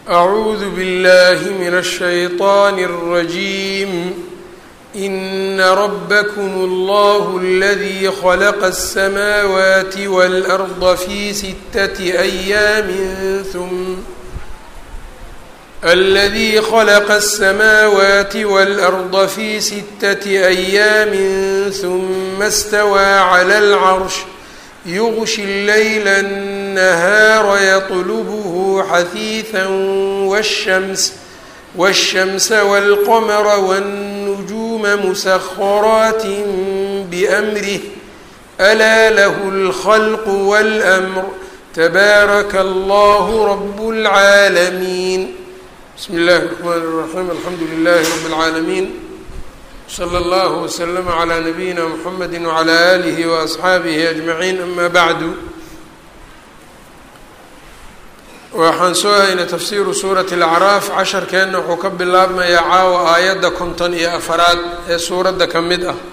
أعوذ بالله من الشيطان الرجيم إن ربكم الله الذي خلق السماوات والأرض في ستة أيام ثم الذي خلق السماوات والأرض في ستة أيام ثم استوى على العرش يغشي الليل النهار يطلبه حثيثا والشمس والشمس والقمر والنجوم مسخرات بأمره ألا له الخلق والأمر تبارك الله رب العالمين بسم الله الرحمن الرحيم الحمد لله رب العالمين slى اllه وsلم عlى نabiyina mحamedi وعlى آlih وأصxaabihi أجmaعiin ama bعdu waxaan soo haynay tafsiru suuraة الأcraaf casharkeenna wuxuu ka bilaabmayaa caawa aayadda konton iyo afaraad ee suuradda ka mid ah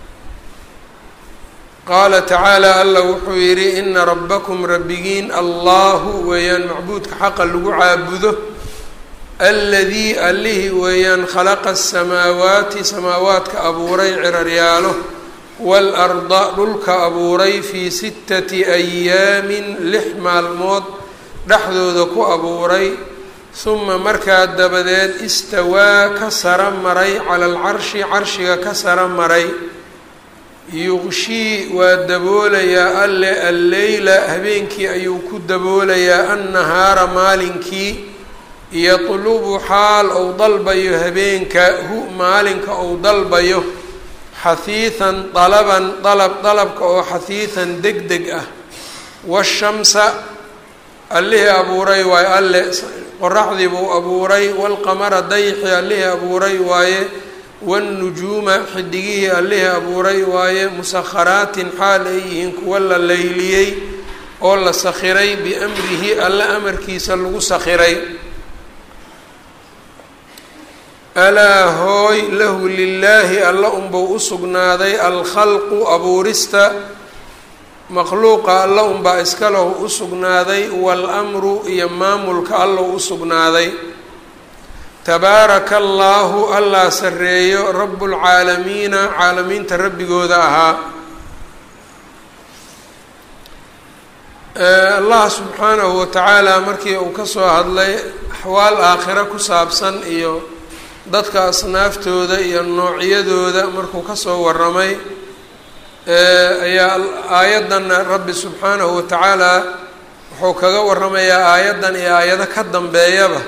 qaala tacaalى alla wuxuu yidhi ina rabakm rabbigiin allahu weeyaan macbuudka xaqa lagu caabudo aladii allihii weeyaan khalaqa asamaawaati samaawaadka abuuray ciraryaalo waalarda dhulka abuuray fii sittati ayaamin lix maalmood dhexdooda ku abuuray huma markaa dabadeed istawaa ka sara maray cala alcarshi carshiga ka sara maray yuqshii waa daboolayaa alle alleyla habeenkii ayuu ku daboolayaa annahaara maalinkii yatlubu xaal ou dalbayo habeenka hu maalinka ou dalbayo xahiihan dalaban dalab dalabka oo xahiihan deg deg ah washamsa allihii abuuray waaye alle qoraxdii buu abuuray waalqamara dayxii allihii abuuray waaye waannujuuma xidigihii allihii abuuray waaye musakharaatin xaal ay yihiin kuwa la leyliyey oo la sakhiray biamrihi alle amarkiisa lagu sakhiray alaa hooy lahu lilaahi alla unbau u sugnaaday alkhalqu abuurista makhluuqa alla unbaa iska lahu u sugnaaday waalamru iyo maamulka allau u sugnaaday tabaaraka allaahu allaa sarreeyo rabbulcaalamiina caalamiinta rabbigooda ahaa allah subxaanahu watacaala markii uu kasoo hadlay axwaal aakhira ku saabsan iyo dadka asnaaftooda iyo noocyadooda markuu kasoo waramay ayaa aayaddanna rabbi subxaanahu watacaala wuxuu kaga waramayaa aayaddan iyo aayado ka dambeeyaba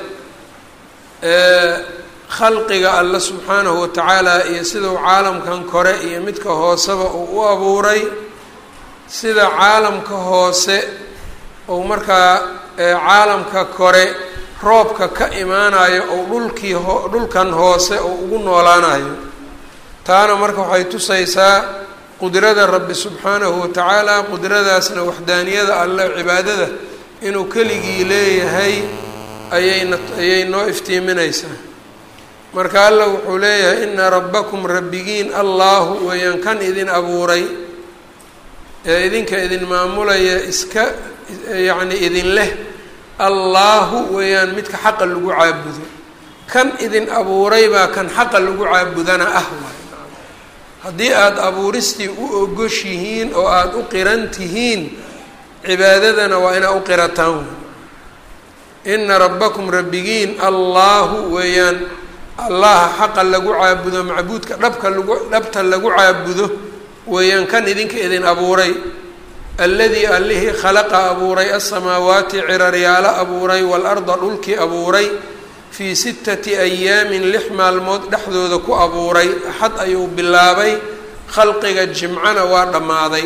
khalqiga alle subxaanahu watacaala iyo sidau caalamkan kore iyo midka hooseba uu u abuuray sida caalamka hoose ou markaa caalamka kore roobka ka imaanayo ou dhulkii ho dhulkan hoose oo ugu noolaanayo taana marka waxay tusaysaa qudrada rabbi subxaanahu watacaala qudradaasna waxdaaniyada alle cibaadada inuu keligii leeyahay ayayna ayay noo iftiiminaysaa marka alla wuxuu leeyahay ina rabbakum rabbigiin allaahu weeyaan kan idin abuuray ee idinka idin maamulaya iska yacni idin leh allaahu weeyaan midka xaqa lagu caabudo kan idin abuuray baa kan xaqa lagu caabudana ah waay haddii aada abuuristii u ogoshihiin oo aada u qiran tihiin cibaadadana waa inaa u qirataan ina rabbakum rabbigiin allaahu weeyaan allaha xaqa lagu caabudo macbuudka dhabka lagu dhabta lagu caabudo weeyaan kan idinka idin abuuray alladii allihii khalaqa abuuray asamaawaati ciraryaalo abuuray waalarda dhulkii abuuray fii sittati ayaamin lix maalmood dhexdooda ku abuuray axad ayuu bilaabay khalqiga jimcana waa dhammaaday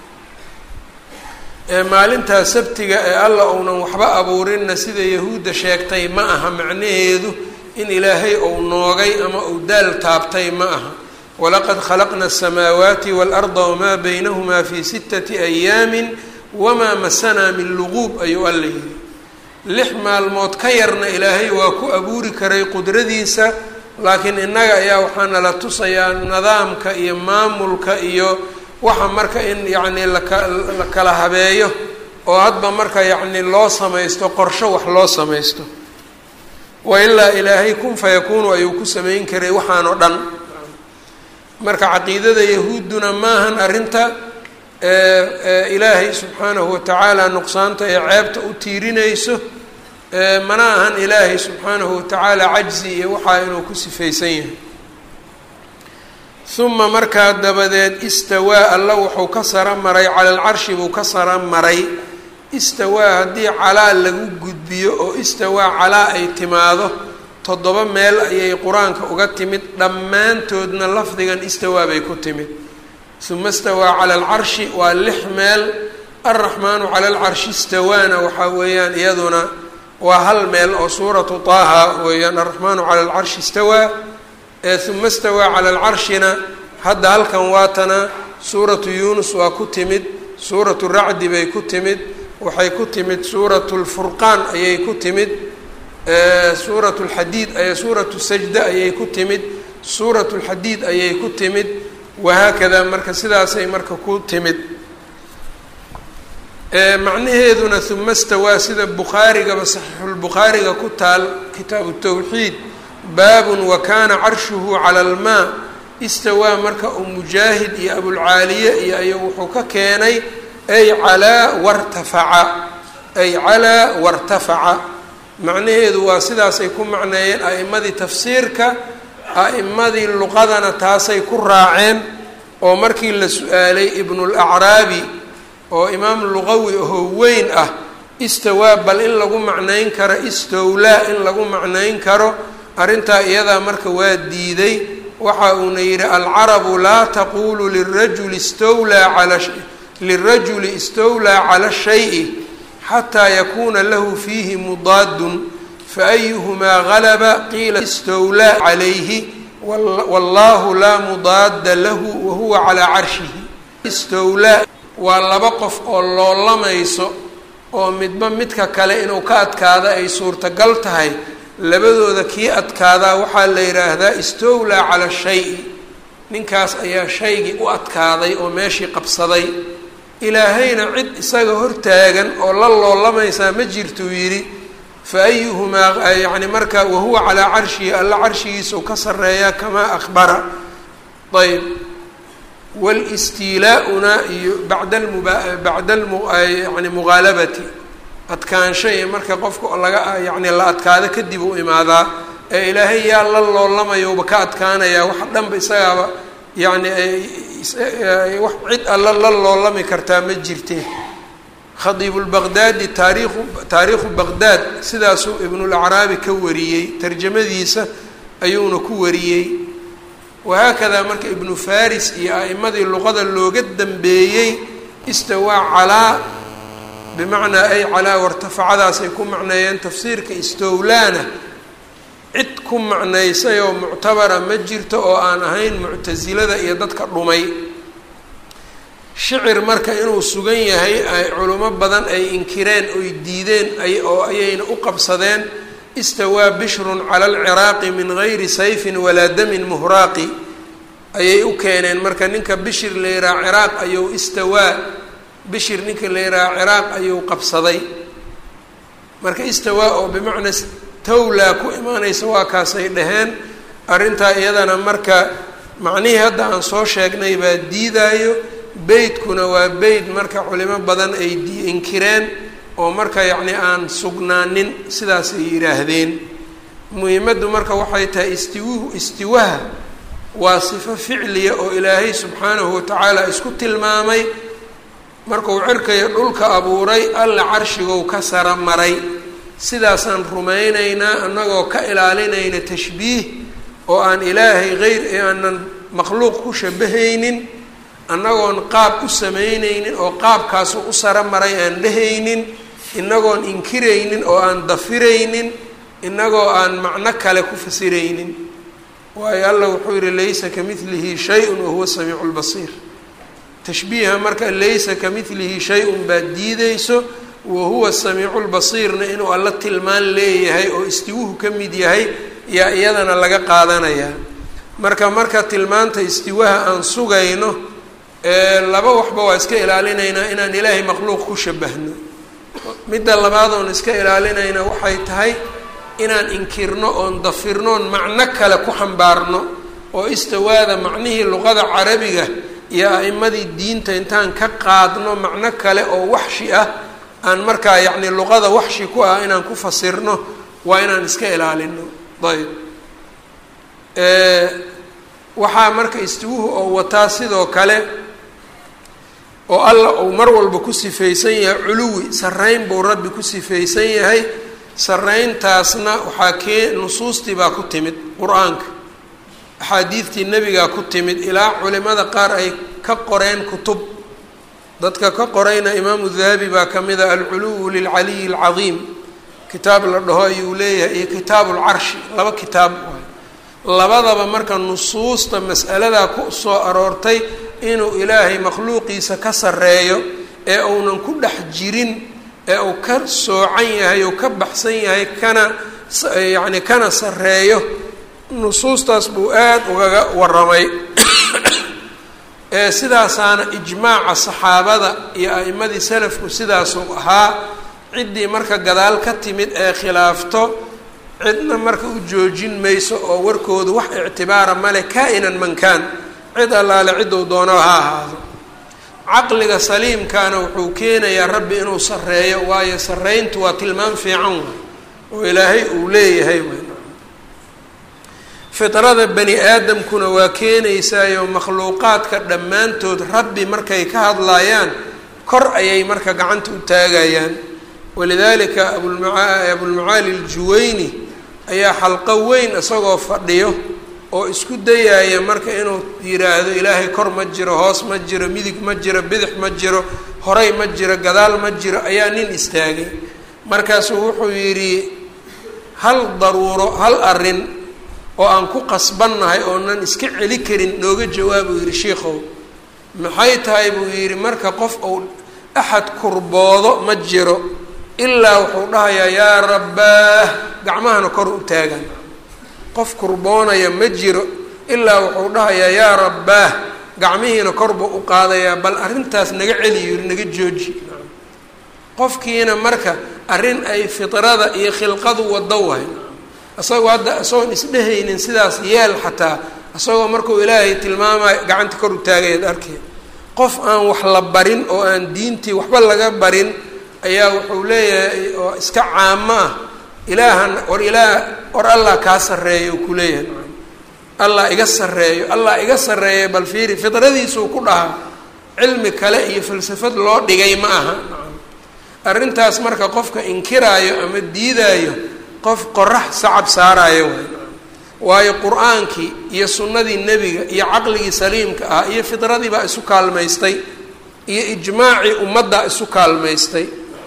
ee maalintaa sabtiga ee alla uunan waxba abuurinna sida yahuudda sheegtay ma aha macnaheedu in ilaahay ou noogay ama uu daal taabtay ma aha walaqad khalaqna asamaawaati waalarda wamaa baynahumaa fii sittati ayaamin wamaa masanaa min luquub ayuu alla yidhi lix maalmood ka yarna ilaahay waa ku abuuri karay qudradiisa laakiin innaga ayaa waxaana la tusayaa nidaamka iyo maamulka iyo waxa marka in yacni laka la kala habeeyo oo hadba marka yacni loo samaysto qorsho wax loo samaysto wailaa ilaahay kun fayakuunu ayuu ku samayn karay waxaan oo dhan marka caqiidada yahuudduna maahan arrinta ilaahay subxaanahu watacaala nuqsaanta ee ceebta u tiirinayso mana ahan ilaahay subxaanahu watacaala cajzi iyo waxaa inuu ku sifaysan yahay uma markaa dabadeed istawaa alla wuxuu ka sara maray cala alcarshi buu ka sara maray istawaa haddii calaa lagu gudbiyo oo istawaa calaa ay timaado toddoba meel ayay qur-aanka uga timid dhammaantoodna lafdigan istawaa bay ku timid uma istawaa cala alcarshi waa lix meel alraxmaanu cala alcarshi istawaana waxaa weeyaan iyaduna waa hal meel oo suuratu taaha weeyaan alraxmaanu cala alcarshi istawaa uma istawaa cala alcarshina hadda halkan waatana suuratu yuunus waa ku timid suuratu racdi bay ku timid waxay ku timid suuratu lfurqaan ayay ku timid suuratu lxadiid suuratu sajda ayay ku timid suuratu lxadiid ayay ku timid wahaakada marka sidaasay marka ku timid macnaheeduna uma stawaa sida bukhaarigaba saxiixulbukhaariga ku taal kitaabu tawxiid baabun wa kaana carshuhu cala almaa istawaa marka uu mujaahid iyo abulcaaliye iyo ayuu wuxuu ka keenay ay calaa wartafaca ay calaa wartafaca macnaheedu waa sidaasay ku macneeyeen a'imadii tafsiirka a'imadii luqadana taasay ku raaceen oo markii la su-aalay ibnulacraabi oo imaam luqawi ahoo weyn ah istawaa bal in lagu macnayn karo istowlaa in lagu macnayn karo arrintaa iyadaa marka waa diiday waxa uuna yidhi alcarabu laa taqulu lirajuli istowlaa cala lirajuli istowlaa cala shayi xataa yakuuna lahu fiihi mudaadun faayuhumaa galaba qiila istowlaa calayhi wallahu laa mudaada lahu wahuwa calaa carshihi istowlaa waa laba qof oo loolamayso oo midba midka kale inuu ka adkaado ay suurtagal tahay labadooda kii adkaadaa waxaa la yidhaahdaa istowlaa cala shayi ninkaas ayaa shaygii u adkaaday oo meeshii qabsaday ilaahayna cid isaga hortaagan oo la loolamaysaa ma jirtuu yidhi fa ayuhumaa yacni marka wahuwa calaa carshihi alla carshigiisau ka sarreeyaa kamaa akhbara ayb walistiilaa-una iyo bacda almuba bacda yani mughaalabati adkaansho iyo marka qofka laga yacni la adkaado kadib u imaadaa ee ilaahay yaa la loolamayouba ka adkaanayaa wax dhanba isagaaba yacni wax cid alla la loolami kartaa ma jirte khadiibulbaqdaadi taariikhu taariikhu baqdaad sidaasuu ibnulacraabi ka wariyey tarjamadiisa ayuuna ku wariyey wahaakadaa marka ibnu faris iyo a'imadii luqada looga dambeeyey istawaa calaa bimacnaa ay calaa wartafacadaasay ku macneeyeen tafsiirka istowlaana cid ku macnaysay oo muctabara ma jirto oo aan ahayn muctasilada iyo dadka dhumay shicir marka inuu sugan yahay ay culimo badan ay inkireen oy diideen ay oo ayayna u qabsadeen istawaa bishrun cala alciraaqi min gayri sayfin walaa damin muhraaqi ayay u keeneen marka ninka bishir la yihaha ciraaq ayuu istawaa bishir ninka la yihaha ciraaq ayuu qabsaday marka istawaa oo bimacnaa tawlaa ku imaanaysa waa kaasay dhaheen arrintaa iyadana marka macnihii hadda aan soo sheegnay baa diidaayo beytkuna waa beyt marka culimo badan ay di inkireen oo marka yacni aan sugnaanin sidaasay yidhaahdeen muhiimaddu marka waxay tahay istiwuhu istiwaha waa sifo ficliya oo ilaahay subxaanahu watacaala isku tilmaamay markuu cirkayo dhulka abuuray alla carshigow ka sara maray sidaasaan rumaynaynaa annagoo ka ilaalinayna tashbiih oo aan ilaahay hayr aanan makhluuq ku shabahaynin annagoon qaab u samaynaynin oo qaabkaasu u sara maray aan dhehaynin inagoon inkiraynin oo aan dafiraynin inagoo aan macno kale ku fasiraynin waayo alla wuxuu yihi laysa ka midlihi shay-un wahuwa samiicu lbasiir tashbiiha marka laysa ka midlihi shay-un baad diideyso wahuwa samiicu lbasiirna inuu alla tilmaan leeyahay oo istiwuhu ka mid yahay yaa iyadana laga qaadanayaa marka marka tilmaanta istiwaha aan sugayno laba waxba waa iska ilaalinaynaa inaan ilaahay makhluuq ku shabahno midda labaad oon iska ilaalinayna waxay tahay inaan inkirno oon dafirnoon macno kale ku xambaarno oo istawaada macnihii luqada carabiga iyo a'imadii diinta intaan ka qaadno macno kale oo waxshi ah aan markaa yacni luqada waxshi ku ah inaan ku fasirno waa inaan iska ilaalino ayb waxaa marka istiwuhu oo wataa sidoo kale oo alla uu mar walba ku sifaysan yahay culuwi sarreyn buu rabbi ku sifaysan yahay sarreyntaasna waxaa kee nusuustii baa ku timid qur-aanka axaadiidtii nebigaa ku timid ilaa culimada qaar ay ka qoreen kutub dadka ka qorayna imaamu dahabi baa ka mid a alculuwu lilcaliyi alcadiim kitaab la dhaho ayuu leeyahay iyo kitaabu lcarshi laba kitaab labadaba marka nusuusta mas'aladaa ku soo aroortay inuu ilaahay makhluuqiisa ka sarreeyo ee uunan ku dhex jirin ee uu ka soocan yahay ou ka baxsan yahay kana yacni kana sarreeyo nusuustaas buu aada ugaga warramay ee sidaasaana ijmaaca saxaabada iyo a'imadii salafku sidaasuu ahaa ciddii marka gadaal ka timid ee khilaafto cidna marka u joojin mayso oo warkoodu wax ictibaara male kaa-inan mankaan cid allaale cidduu doono ha ahaado caqliga saliimkaana wuxuu keenayaa rabbi inuu sarreeyo waayo sarreyntu waa tilmaam fiican waay oo ilaahay uu leeyahay waay fidrada bani aadamkuna waa keenaysaayo makhluuqaadka dhammaantood rabbi markay ka hadlayaan kor ayay marka gacanta u taagayaan walidaalika abulmaa abulmacaali aljuwayni ayaa xalqo weyn isagoo fadhiyo oo isku dayaaya marka inuu yidhaahdo ilaahay kor ma jiro hoos ma jiro midig ma jiro bidix ma jiro horay ma jiro gadaal ma jiro ayaa nin istaagay markaasuu wuxuu yidhi hal daruuro hal arrin oo aan ku qasbannahay oonan iska celi karin nooga jawaabuu yidhi shiikhow maxay tahay buu yidhi marka qof uu axad kurboodo ma jiro ilaa wuxuu dhahayaa yaa rabbaah gacmahana kor u taagan qof kurboonaya ma jiro ilaa wuxuu dhahayaa yaa rabbaah gacmihiina kor buu u qaadayaa bal arrintaas naga celi yiri naga jooji qofkiina marka arrin ay fidrada iyo khilqadu wado wahay isagoo hadda isagoon isdhehaynin sidaas yeel xataa isagoo markuu ilaahay tilmaamayo gacanta kor u taagayaad arkay qof aan wax la barin oo aan diintii waxba laga barin ayaa wuxuu leeyahay oo iska caamo ah ilaahan war ilaah war allah kaa sarreeyo ku leeyahay allah iga sarreeyo allah iga sarreeya bal fiiri fidradiisuu ku dhahaa cilmi kale iyo falsafad loo dhigay ma aha arrintaas marka qofka inkiraayo ama diidaayo qof qorax sacab saaraayo waay waayo qur-aankii iyo sunnadii nebiga iyo caqligii saliimka ah iyo fidradii baa isu kaalmaystay iyo ijmaacii ummaddaa isu kaalmaystay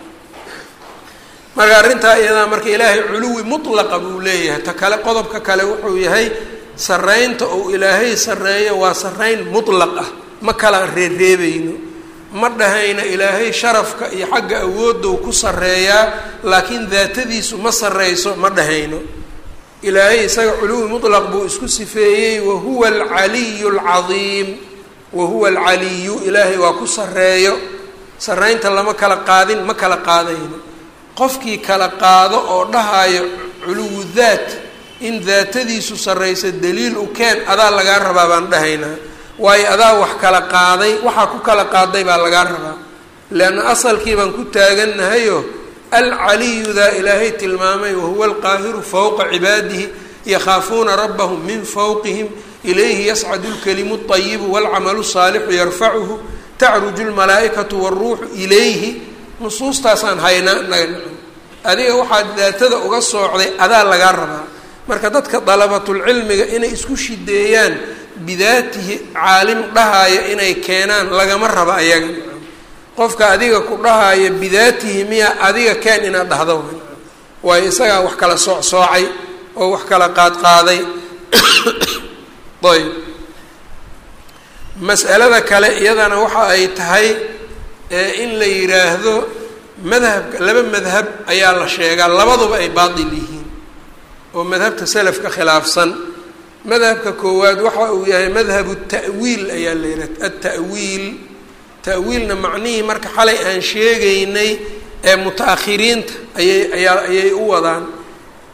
marka arrintaa iyadaa marka ilaahay culuwi mutlaqa buu leeyahay ta kale qodobka kale wuxuu yahay sarreynta uu ilaahay sarreeyo waa sarreyn mutlaq ah ma kala reereebayno ma dhahayna ilaahay sharafka iyo xagga awoodou ku sarreeyaa laakiin daatadiisu ma sarreyso ma dhahayno ilaahay isaga culuwi mutlaq buu isku sifeeyey wahuwa alcaliyu alcadiim wahuwa alcaliyu ilaahay waa ku sarreeyo sarreynta lama kala qaadin ma kala qaadayno qofkii kala qaado oo dhahayo culuwu daat in daatadiisu sarreysa daliil u keen adaa lagaa rabaa baan dhahaynaa waayo adaa wax kala qaaday waxaa ku kala qaaday baa lagaa rabaa leanna asalkii baan ku taagannahayo alcaliyudaa ilaahay tilmaamay wahuwa alqaahiru fowqa cibaadihi yakhaafuuna rabbahum min fowqihim ilayhi yascadu lkalimu اطayibu wاlcamalu saalixu yarfacuhu tacruju lmalaa'ikatu wاlruuxu ilayhi nusuustaasaan haynaa naga adiga waxaad daatada uga soocday adaa lagaa rabaa marka dadka dalabatulcilmiga inay isku shideeyaan bidaatihi caalim dhahaya inay keenaan lagama raba ayaga qofka adiga ku dhahaya bidaatihi miya adiga keen inaad dhahdo waayo isagaa wax kala sooc soocay oo wax kala qaadqaaday ayb mas'alada kale iyadana waxa ay tahay in la yidhaahdo madhabka laba madhab ayaa la sheegaa labaduba ay baatil yihiin oo madhabta selafka khilaafsan madhabka koowaad waxa uu yahay madhabu ta'wiil ayaa la yidhaha atawiil ta'wiilna macnihii marka xalay aan sheegaynay ee muta-akhiriinta ayay ayaa ayay u wadaan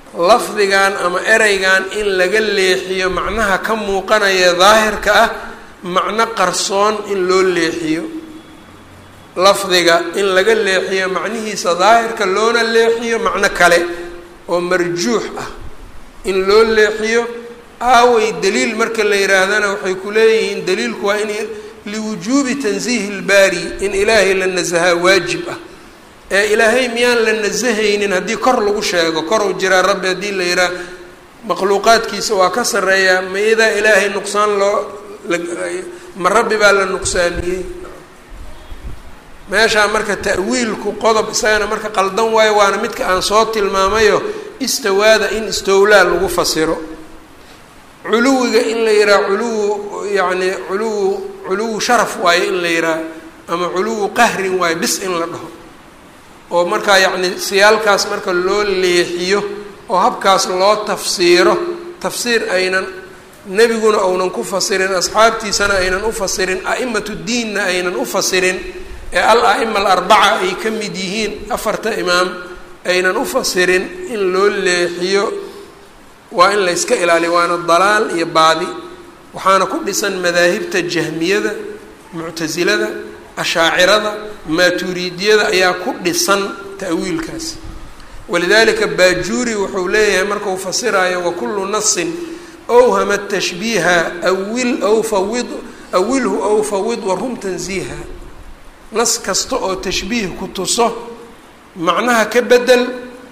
lafdigan ama ereygan in laga leexiyo macnaha ka muuqanaya daahirka ah macno qarsoon in loo leexiyo lafdiga in laga leexiyo macnihiisa daahirka loona leexiyo macno kale oo marjuux ah in loo leexiyo aaway daliil marka la yihaahdana waxay ku leeyihiin daliilku waa in liwujuubi tansiihi ilbaari in ilaahay la nasahaa waajib ah ee ilaahay miyaan la nasahaynin haddii kor lagu sheego kor uu jiraa rabbi haddii la yidhaah makhluuqaadkiisa waa ka sarreeyaa mayadaa ilaahay nuqsaan loo ma rabbi baa la nuqsaamiyey meeshaa marka ta'wiilku qodob isagana marka qaldan waayo waana midka aan soo tilmaamayo istawaada in istowlaa lagu fasiro culuwiga in la yidhaha culuwu yacni culuwu culuwu sharaf waayo in la yidhaha ama culuwu qahrin waayo bis in la dhaho oo markaa yacni siyaalkaas marka loo leexiyo oo habkaas loo tafsiiro tafsiir aynan nebiguna ounan ku fasirin asxaabtiisana aynan u fasirin a'imatu diinna aynan u fasirin ee al a'ima alarbaca ay ka mid yihiin afarta imaam aynan u fasirin in loo leexiyo waa in la yska ilaaliyo waana dalaal iyo baadi waxaana ku dhisan madaahibta jahmiyada muctasilada ashaacirada maatuuriidiyada ayaa ku dhisan ta'wiilkaas walidalika baajuuri wuxuu leeyahay markau fasiraayo wakulu nasin awhama tashbiiha awil aw fawid awilhu aw fawid warum tansiiha nas kasta oo tashbiih ku tuso macnaha ka bedel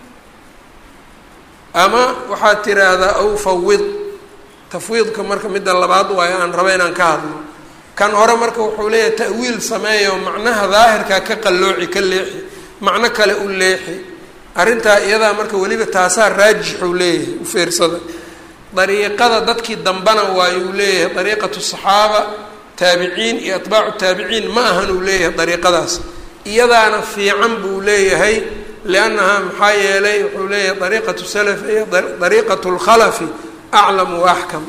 ama waxaad tiraahdaa aw fawid tafwiidka marka midda labaad waayo aan raba inaan ka hadlo kan hore marka wuxuu leeyahay ta'wiil sameeyo macnaha daahirkaa ka qallooci ka leexi macno kale u leexi arrintaa iyadaa marka weliba taasaa raajixuu leeyahay u fiirsada dariiqada dadkii dambana waayuu leeyahay dariiqatu saxaaba taabiciin iyo atbaacu taabiciin ma ahan uu leeyahay dariiqadaas iyadaana fiican buu leeyahay liannaha maxaa yeelay wuxuu leeyahay dariiqatu salaf iyo dariiqatu lkhalafi aclam wa axkam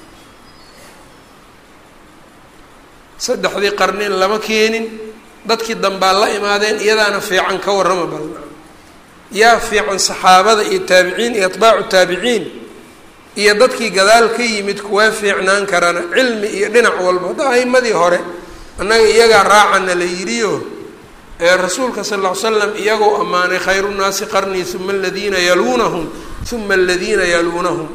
saddexdii qarnin lama keenin dadkii dambaa la imaadeen iyadaana fiican ka warrama bal yaa fiican saxaabada iyo taabiciin iyo atbaacu taabiciin iyo dadkii gadaal ka yimid kuwaa fiicnaan karana cilmi iyo dhinac walba hadda a'imadii hore annaga iyagaa raacana la yidhiyo ee rasuulka sal ll ly slam iyagoo ammaanay khayru nnaasi qarnii uma aladiina yaluunahum uma aladiina yaluunahum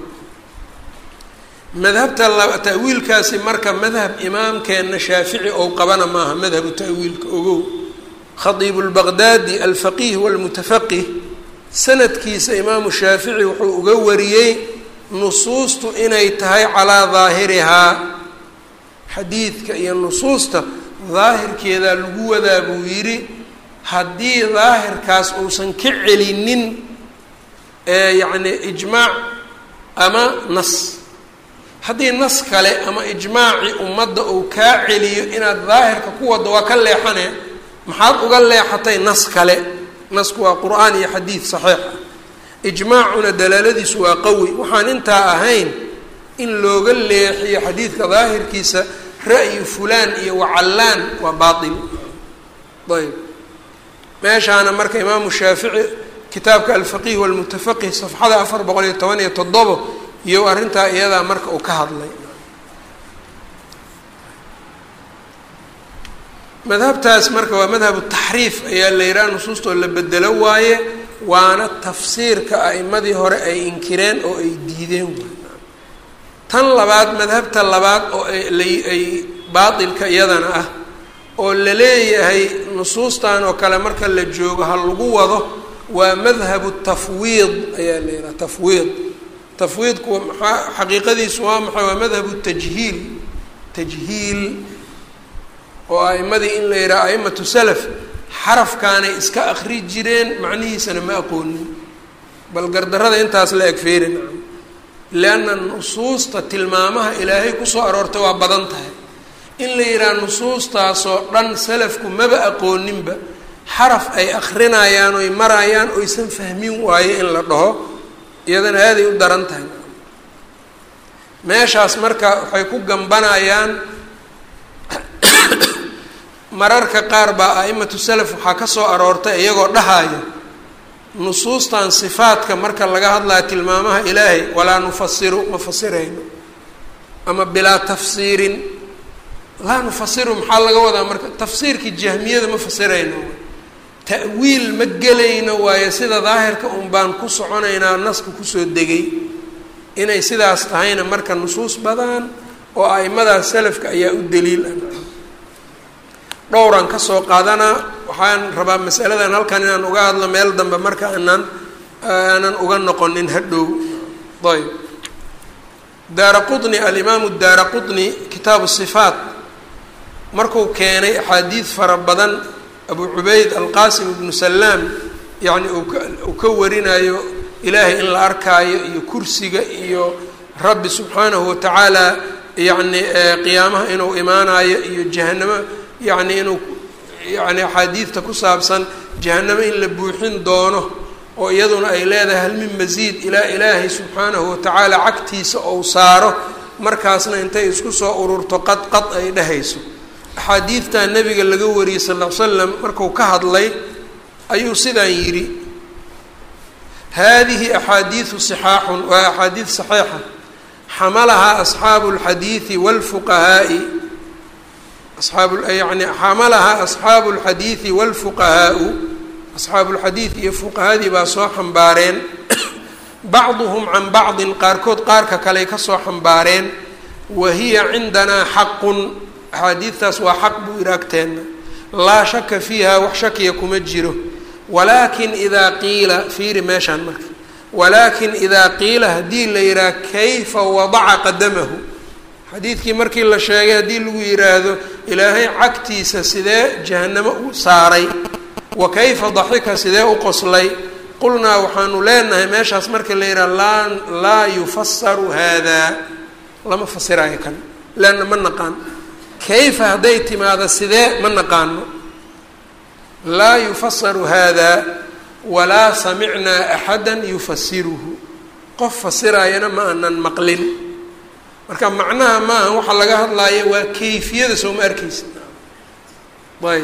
madhabta ta'wiilkaasi marka madhab imaamkeenna shaafici ou qabana maaha madhabu ta'wiilka ogow khadiibu lbaqdaadi alfaqiih walmutafaqih sanadkiisa imaamu shaafici wuxuu uga wariyey nusuustu inay tahay calaa daahirihaa xadiidka iyo nusuusta daahirkeedaa lagu wadaa buu yidhi haddii daahirkaas uusan ka celinin yacni ijmaac ama nas haddii nas kale ama ijmaacii ummadda uu kaa celiyo inaad daahirka ku waddo waa ka leexane maxaad uga leexatay nas kale nasku waa qur-aan iyo xadiid saxiix ah ijmaacuna dalaaladiisu waa qawi waxaan intaa ahayn in looga leexiyo xadiidka daahirkiisa ra'yu fulaan iyo wacallaan waa baatil ayb meeshaana marka imaamu shaafici kitaabka alfaqiih walmutafaqih safxada afar boqol iyo toban iyo toddobo iyo arrintaa iyadaa marka uu ka hadlay madhabtaas marka waa madhabu taxriif ayaa la yidhaha nusuustoo la bedelo waaye waana tafsiirka a'imadii hore ay inkireen oo ay diideen tan labaad madhabta labaad oo ay baatilka iyadana ah oo la leeyahay nusuustan oo kale marka la joogo ha lagu wado waa madhabu tafwiid ayaa la yidhaha tafwiid tafwiidku maxaa xaqiiqadiisu waa maxay waa madhabu tajhiil tajhiil oo a'imadii in la yidhaha a'imatu salaf xarafkaanay iska akri jireen macnihiisana ma aqoonin bal gardarrada intaas la eg feerin lianna nusuusta tilmaamaha ilaahay kusoo aroortay waa badan tahay in la yidhaha nusuustaasoo dhan salafku maba aqooninba xaraf ay akrinayaan oy marayaan oysan fahmin waayo in la dhaho iyadana aaday u daran tahay meeshaas marka waxay ku gambanayaan mararka qaar baa a'imatu salaf waxaa ka soo aroortay iyagoo dhahaayo nusuustan sifaadka marka laga hadlaya tilmaamaha ilaahay walaa nufasiru ma fasirayno ama bilaa tafsiirin laa nufasiru maxaa laga wadaa marka tafsiirkii jahmiyada ma fasirayno ta'wiil ma gelayno waayo sida daahirka un baan ku soconaynaa naska kusoo degay inay sidaas tahayna marka nusuus badan oo a'imadaas salafka ayaa u daliil ah dhowran ka soo qaadanaa waxaan rabaa masaladan halkan inaan uga hadlo meel dambe marka aanan aanan uga noqonin hadhow ayb daara qutni alimaamu daara qutni kitaabu sifaat markuu keenay axaadiid fara badan abu cubayd alqaasim ibnu salaam yacni uu ka warinayo ilaahay in la arkaayo iyo kursiga iyo rabbi subxaanahu watacaala yacni qiyaamaha inuu imaanayo iyo jahanamo yacni inuu yacni axaadiidta ku saabsan jahanamo in la buuxin doono oo iyaduna ay leedahay hal min masiid ilaa ilaahay subxaanahu watacaala cagtiisa ou saaro markaasna intay isku soo ururto qad qad ay dhehayso axaadiidtaa nabiga laga wariyey sal ll ly slam marku ka hadlay ayuu sidaan yidhi hadihi axaadiidu sixaaxun waa axaadiid saxiixa xamalahaa asxaabu اlxadiidi wاlfuqahaa'i asxaabu yani xamalahaa asxaabu اlxadiidi wاlfuqahaau asxaabu lxadiid iyo fuqahadii baa soo xambaareen bacduhum can bacdin qaarkood qaarka kaley kasoo xambaareen wa hiya cindanaa xaqun axaadiidtaas waa xaq buu ihi agteenna laa shaka fiiha wax shakiya kuma jiro walaakin idaa qiila fiiri meeshaan marka walaakin idaa qiila haddii la yidhaha kayfa wadaca qadamahu xadiidkii markii la sheegay haddii lagu yidhaahdo ilaahay cagtiisa sidee jahanamo u saaray wa kayfa daxika sidee u qoslay qulnaa waxaanu leenahay meeshaas marka la yidhaha laa laa yufasaru haadaa lama fasirayo kan leanna ma naqaan kayfa hadday timaado sidee ma naqaano laa yufasaru hada walaa samicnaa axada yufasiruhu qof fasiraayana ma aanan maqlin marka macnaha maaha waxaa laga hadlaaya waa kayfiyada soo ma arkeysa ayb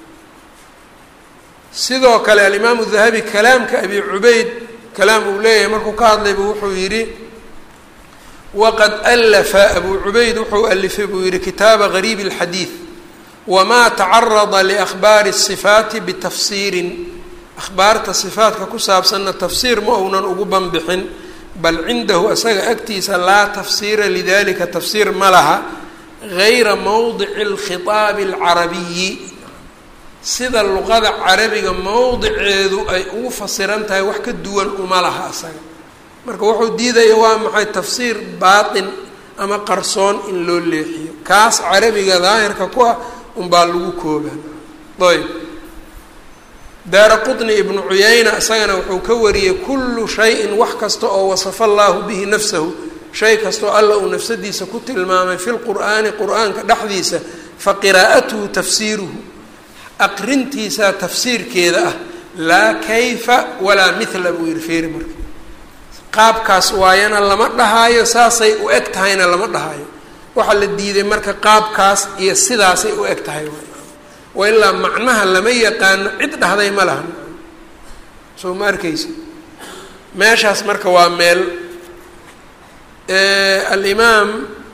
sidoo kale alimaamu dahabi kalaamka abi cubayd kalaam uu leeyahay markuu ka hadlayba wuxuu yidhi waqad alafa abu cubayd wuxuu alifay buu yihi kitaaba gariib اlxadiid wma tacarada liahbaari الصifaati bitafsiirin ahbaarta sifaatka ku saabsanna tafsiir ma ounan ugu banbixin bal cindahu isaga agtiisa laa tafsiira lidalika tafsiir ma laha gayra mowdici اlkhiطaabi اlcarabiyi sida luqada carabiga mowdiceedu ay ugu fasiran tahay wax ka duwan uma laha isaga marka wuxuu diidaya waa maxay tafsiir baatin ama qarsoon in loo leexiyo kaas carabiga daahirka ku ah unbaa lagu koobaa ayb daara qutni ibnu cuyayna isagana wuxuu ka wariyey kullu shayin wax kasta oo wasafa allaahu bihi nafsahu shay kastoo alla uu nafsadiisa ku tilmaamay fi lqur'aani qur-aanka dhexdiisa fa qiraa'atuhu tafsiiruhu aqrintiisa tafsiirkeeda ah laa kayfa walaa mithla buu yihi feeri marka qaabkaas waayana lama dhahaayo saasay u eg tahayna lama dhahaayo waxaa la diiday marka qaabkaas iyo sidaasay u eg tahay wa ilaa macnaha lama yaqaano cid dhahday ma laha soo ma arkeysa meeshaas marka waa meel alimaam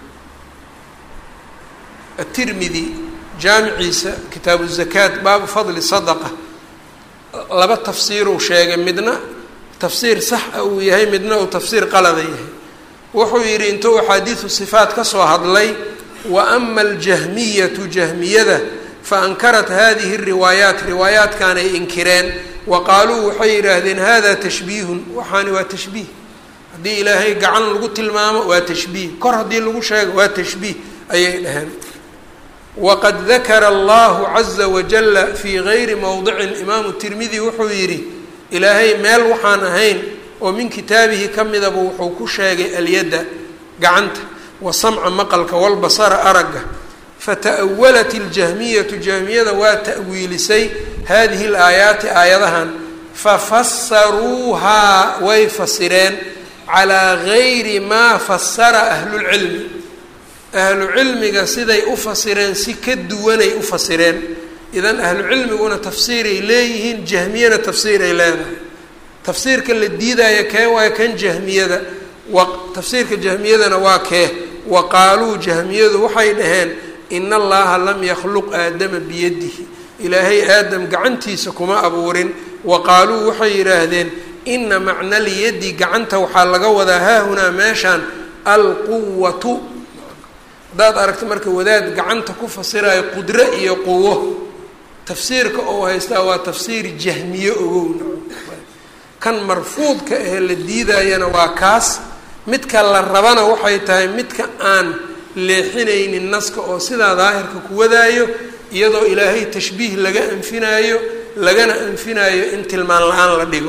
atirmidi jaamiciisa kitaabu zakaat baabu fadli sadaqa laba tafsiiruu sheegay midna tafsiir sax a uu yahay midna uu tafsiir qalada yahay wuxuu yidhi intuu axaadiidu sifaat ka soo hadlay wa ama aljahmiyatu jahmiyada fa ankarat hadihi riwaayaat riwaayaatkan ay inkireen wa qaaluu waxay yidhaahdeen hada tashbiihun waxaani waa tashbiih haddii ilaahay gacan lagu tilmaamo waa tashbiih kor haddii lagu sheego waa tashbiih ayay dhaheen waqad dakara allahu caza wajala fii gayri mowdicin imaamu tirmidi wuxuu yidhi ilaahay meel waxaan ahayn oo min kitaabihi ka midaba wuxuu ku sheegay alyadda gacanta wa samca maqalka walbasara aragga fata'awalat iljahmiyatu jahmiyada waa ta'wiilisay hadihi alaayaati aayadahan fafasaruuhaa way fasireen calaa gayri maa fasara ahlulcilmi ahlu cilmiga siday u fasireen si ka duwanay u fasireen idan ahlu cilmiguna tafsiiray leeyihiin jahmiyana tafsiiray leedahay tafsiirka la diidaayo kee waayo kan jahmiyada wa tafsiirka jahmiyadana waa kee wa qaaluu jahmiyadu waxay dhaheen ina allaha lam yakhluq aadama biyadihi ilaahay aadam gacantiisa kuma abuurin wa qaaluu waxay yidhaahdeen ina macna lyadi gacanta waxaa laga wadaa haahunaa meeshaan alquwatu haddaad aragta marka wadaad gacanta ku fasirayo qudro iyo quwo tafsiirka oo haystaa waa tafsiir jahmiye ogowna kan marfuudka ahee la diidayana waa kaas midka la rabana waxay tahay midka aan leexinaynin naska oo sidaa daahirka ku wadaayo iyadoo ilaahay tashbiih laga anfinaayo lagana anfinaayo in tilmaan la-aan la dhigo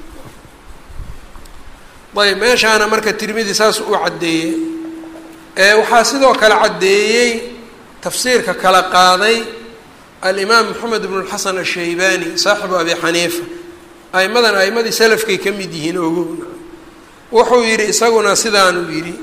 ayb meeshaana marka tirmidi saas u caddeeyey waxaa sidoo kale caddeeyey tafsiirka kala qaaday alimaam moxamed ibn lxasan ashaybani saaxibu abi xaniifa aimadan aimadii salafkay ka mid yihiin ogowna wuxuu yidhi isaguna sidaanuu yidhi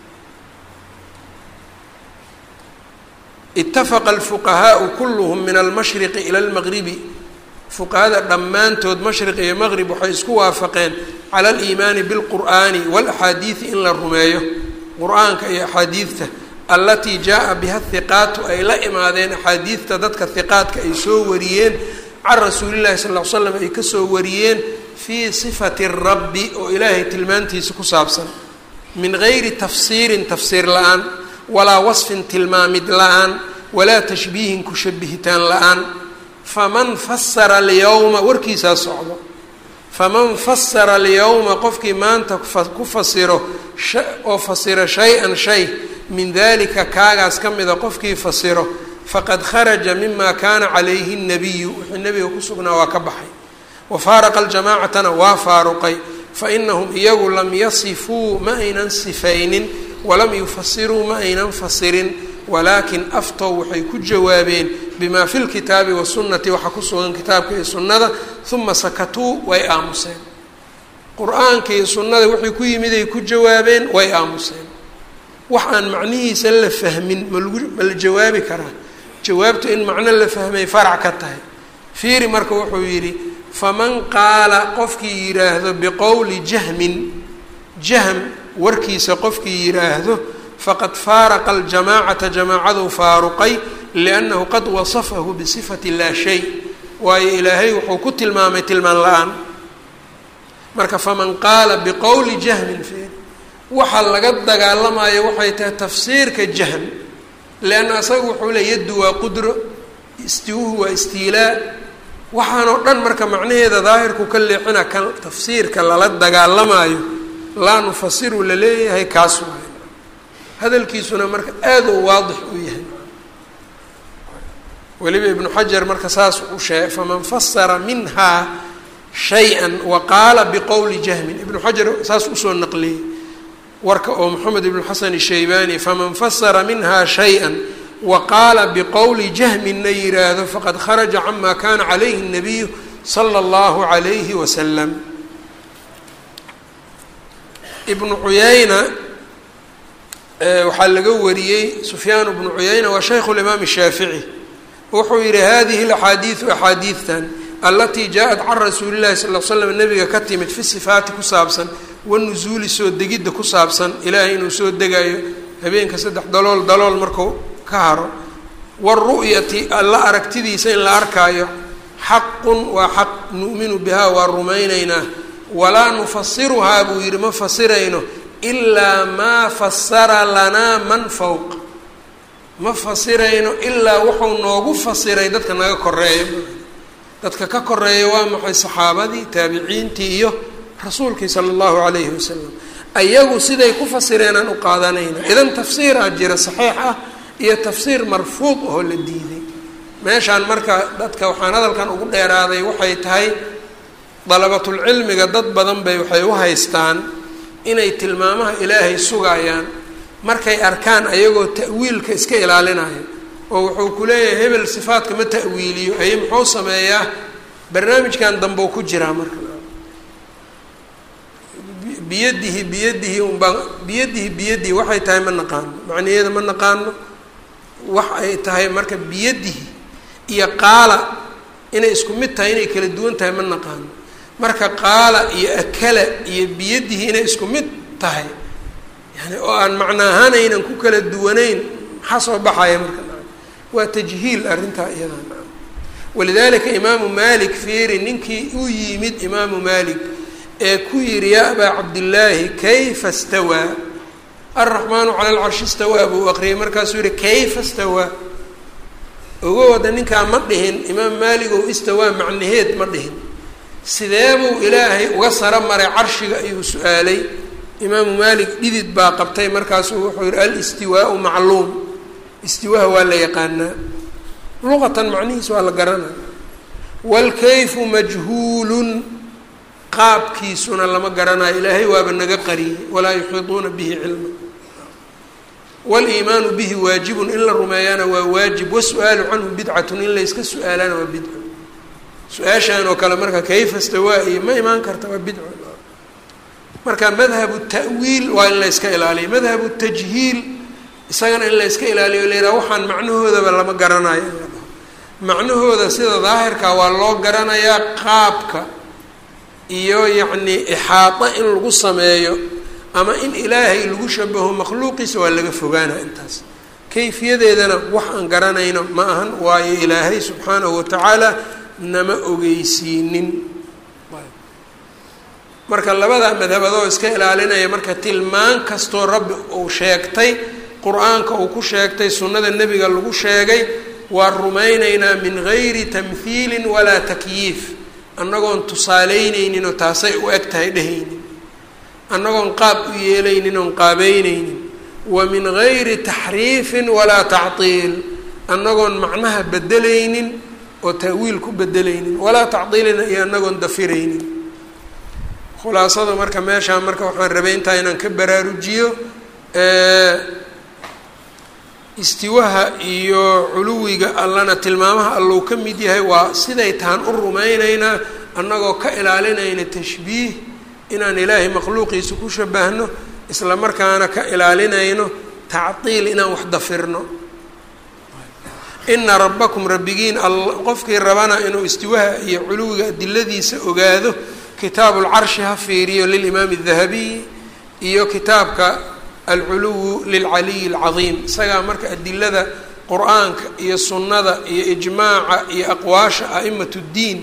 itafaqa alfuqahaau kulluhum min almashriqi ila almaqribi fuqahada dhammaantood mashriq iyo maqrib waxay isku waafaqeen cala aliimaani bilqur'aani waalaxaadiidi in la rumeeyo qur-aanka iyo axaadiidta allatii jaa biha hiqaatu ay la imaadeen axaadiidta dadka hiqaadka ay soo wariyeen can rasuulillahi sal ll slam ay kasoo wariyeen fii sifati rabbi oo ilaahay tilmaantiisa ku saabsan min gayri tafsiirin tafsiir la-aan walaa wasfin tilmaamid la-aan walaa tashbiihin ku shabihitaan la-aan faman fasara alyawma warkiisaa socdo faman fasara alyawma qofkii maanta ku fasiro oo fasiro shay-an shay min dalika kaagaas ka mida qofkii fasiro faqad kharaja mima kaana calayhi nabiyu wixii nabiga ku sugnaa waa ka baxay wa faaraqa aljamaacatana waa faaruqay fainahum iyagu lam yasifuu ma aynan sifaynin walam yufasiruu ma aynan fasirin walaakin aftow waxay ku jawaabeen bima fi lkitaabi wasunnati waxaa ku sugan kitaabka iyo sunnada uma sakatuu way aamuseen qur-aanka iyo sunnada wixii ku yimid ay ku jawaabeen way aamuseen wax aan macnihiisa la fahmin malagu ma la jawaabi karaa jawaabtu in macno la fahmay farac ka tahay fiiri marka wuxuu yidhi faman qaala qofkii yidhaahdo biqowli jahmin jahm warkiisa qofkii yidhaahdo faqad faaraqa aljamaacata jamaacaduu faaruqay liannahu qad wasafahu bisifati laa shay waayo ilaahay wuxuu ku tilmaamay tilmaan la-aan marka faman qaala biqowli jahmin fiir waxa laga dagaalamayo waxay tahay tafsiirka jahm leanna asaga wuxuu le yaddu waa qudro istiwuhu waa istiilaa waxaanoo dhan marka macnaheeda daahirku ka leexina kan tafsiirka lala dagaalamayo laa nufasiru la leeyahay kaas waay hadalkiisuna marka aada u waadix u yahay weliba ibnu xajar marka saas u sheegay faman fasara minhaa shay-an wa qaala biqowli jahmin ibnu xajar saas usoo naqliyey warka oo moxamed ibnu xasan shaybani faman fasara minha shay-a wa qaala biqowli jahminna yiraahdo faqad kharaja cama kana calayhi الnabiyu sala اllahu عalayhi wasalam ibnu cuyayna waxaa laga wariyey sufyaan bnu cuyayna waa shaykhu limaam الshaafici wuxuu yihi hadihi اlaxaadiidu axaadiidtan alatii jaaءat can rasuuli llahi sal l slam nabiga ka timid fi sifaati ku saabsan wanusuuli soo degidda ku saabsan ilaahay inuu soo degayo habeenka saddex dalool dalool marku ka haro waru'yati alla aragtidiisa in la arkaayo xaqun waa xaq nu'minu bihaa waa rumaynaynaa walaa nufasiruhaa buu yidhi ma fasirayno ilaa maa fasara lanaa man fowq ma fasirayno ilaa wuxuu noogu fasiray dadka naga koreeya dadka ka koreeya waa maxay saxaabadii taabiciintii iyo rasuulkii sala allahu calayhi wasalam ayagu siday ku fasireenaan u qaadanayna idan tafsiiraa jira saxiix ah iyo tafsiir marfuud oo la diiday meeshaan marka dadka waxaan hadalkan ugu dheeraaday waxay tahay dalabatulcilmiga dad badan bay waxay u haystaan inay tilmaamaha ilaahay sugayaan markay arkaan ayagoo ta'wiilka iska ilaalinayo oo wuxuu ku leeyahay hebel sifaadka ma ta'wiiliyo aye muxuu sameeyaa barnaamijkan dambeu ku jiraa marka biyadihi biyadihi unbaa biyadihi biyadihi waxay tahay ma naqaano macnaheeda ma naqaano wax ay tahay marka biyadihi iyo qaala inay isku mid tahay inay kala duwan tahay ma naqaano marka qaala iyo akala iyo biyadihi inay isku mid tahay yani oo aan macna ahaan aynan ku kala duwanayn maxaa soo baxaya marka waa tajhiil arrintaa iyada walidalika imaamu malik fiiri ninkii u yimid imaamu malik ee ku yihi yaa abaa cabdillaahi kayfa stawaa alraxmaanu cala alcarshi stawaa buu aqriyay markaasuu yihi kayfa stawaa ogo wada ninkaa ma dhihin imaam maalik ou istawaa macnaheed ma dhihin sideebuu ilaahay uga saro maray carshiga ayuu su-aalay imaamu maalik dhidid baa qabtay markaasuu wuxuu yihi alistiwaau macluum istiwaaha waa la yaqaanaa luqatan macnihiis waa la garanaya waalkayfu majhuulun qaabkiisuna lama garanayo ilaahay waaba naga qariyey walaa yuxiiduuna bihi cilma waliimaanu bihi waajibun in la rumeeyana waa waajib wasu-aalu canhu bidcatun in layska su-aalana waa bidco su-aashaan oo kale marka kayfa stawaa iyo ma imaan karta waa bidco marka madhabu ta'wiil waa in la yska ilaaliyo madhabu tajhiil isagana in la yska ilaaliyo la yidhaha waxaan macnahoodaba lama garanayo in la dhaho macnahooda sida daahirka waa loo garanayaa qaabka iyo yacni ixaado in lagu sameeyo ama in ilaahay lagu shabaho makhluuqiisa waa laga fogaana intaas kayfiyadeedana wax aan garanayno ma ahan waayo ilaahay subxaanahu watacaala nama ogeysiinin marka labada madhabadoo iska ilaalinaya marka tilmaan kastoo rabbi uu sheegtay qur-aanka uu ku sheegtay sunnada nebiga lagu sheegay waa rumaynaynaa min gayri tamhiilin walaa takyiif annagoon tusaaleyneynin oo taasay u eg tahay dhehaynin annagoon qaab u yeelaynin oon qaabeyneynin wa min gayri taxriifin walaa tactiil annagoon macnaha bedelaynin oo ta'wiil ku bedelaynin walaa tacdiilina iyo annagoon dafiraynin khulaasada marka meeshaan marka waxaan rabay intaa inaan ka baraarujiyo istiwaha iyo culuwiga allana tilmaamaha allou ka mid yahay waa siday tahan u rumaynaynaa annagoo ka ilaalinayna tashbiih inaan ilaahay makhluuqiisa ku shabahno isla markaana ka ilaalinayno tacdiil inaan wax dafirno ina rabbakum rabbigiin qofkii rabana inuu istiwaha iyo culuwiga adiladiisa ogaado kitaabu lcarshi ha fiiriyo lilimaami dahabiy iyo kitaabka alculuwu lilcaliyi alcadiim isagaa marka adilada qur-aanka iyo sunnada iyo ijmaaca iyo aqwaasha a'imat ddiin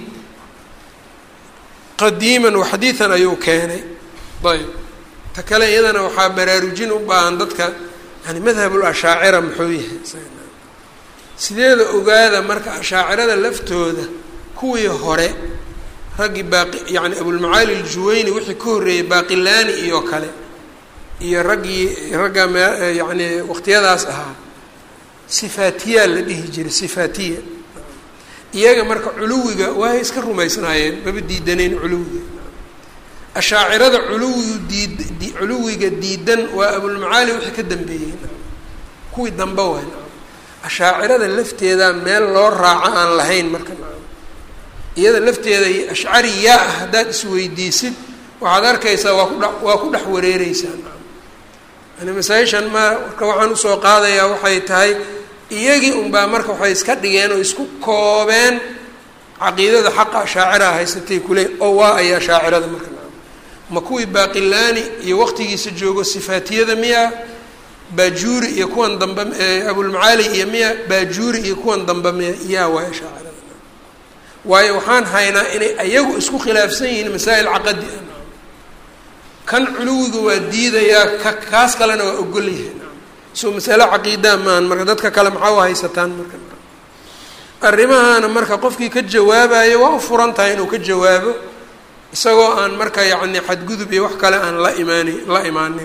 qadiiman waxadiidan ayuu keenay ayb ta kale iyadana waxaa baraarujin u baahan dadka yani madhabul ashaacira muxuu yahay sideeda ogaada marka ashaacirada laftooda kuwii hore raggii baaqi yani abulmacaali aljuwayni wixii ka horreeyey baaqilaani iyo kale iyo raggii ragga me yani waqtiyadaas ahaa sifaatiyaa la dhihi jiray sifaatiya iyaga marka culuwiga waay iska rumaysnaayeen maba diidaneen culuwiga ashaacirada culuwigu diid culuwiga diidan waa abulmacaali wixii ka dambeeyey kuwii dambe waay ashaacirada lafteeda meel loo raaco aan lahayn marka iyada lafteeda ashcari yaa ah haddaad isweydiisid waxaad arkaysaa waa kudha waa ku dhex wareereysaa yani masaa-ishan ma marka waxaan usoo qaadayaa waxay tahay iyagii unbaa marka waxay iska dhigeen oo isku koobeen caqiidada xaqa ashaaciraha haysatay kule oo waa ayaa shaacirada marka ma kuwii baaqilaani iyo waqtigiisa joogo sifaatiyada miya baajuuri iyo kuwan dambe abulmacaali iyo miya baajuuri iyo kuwan dambe miya yaa waaya shaacirada waayo waxaan haynaa inay ayagu isku khilaafsan yihiin masaa'il caqadi ah kan culuwiga waa diidayaa ka kaas kalena waa ogol yahay soo masalo caqiidaa maahan marka dadka kale maxaa u haysataan marka arrimahaana marka qofkii ka jawaabayo waa u furan tahay inuu ka jawaabo isagoo aan marka yacni xadgudub iyo wax kale aan la imaani la imaanin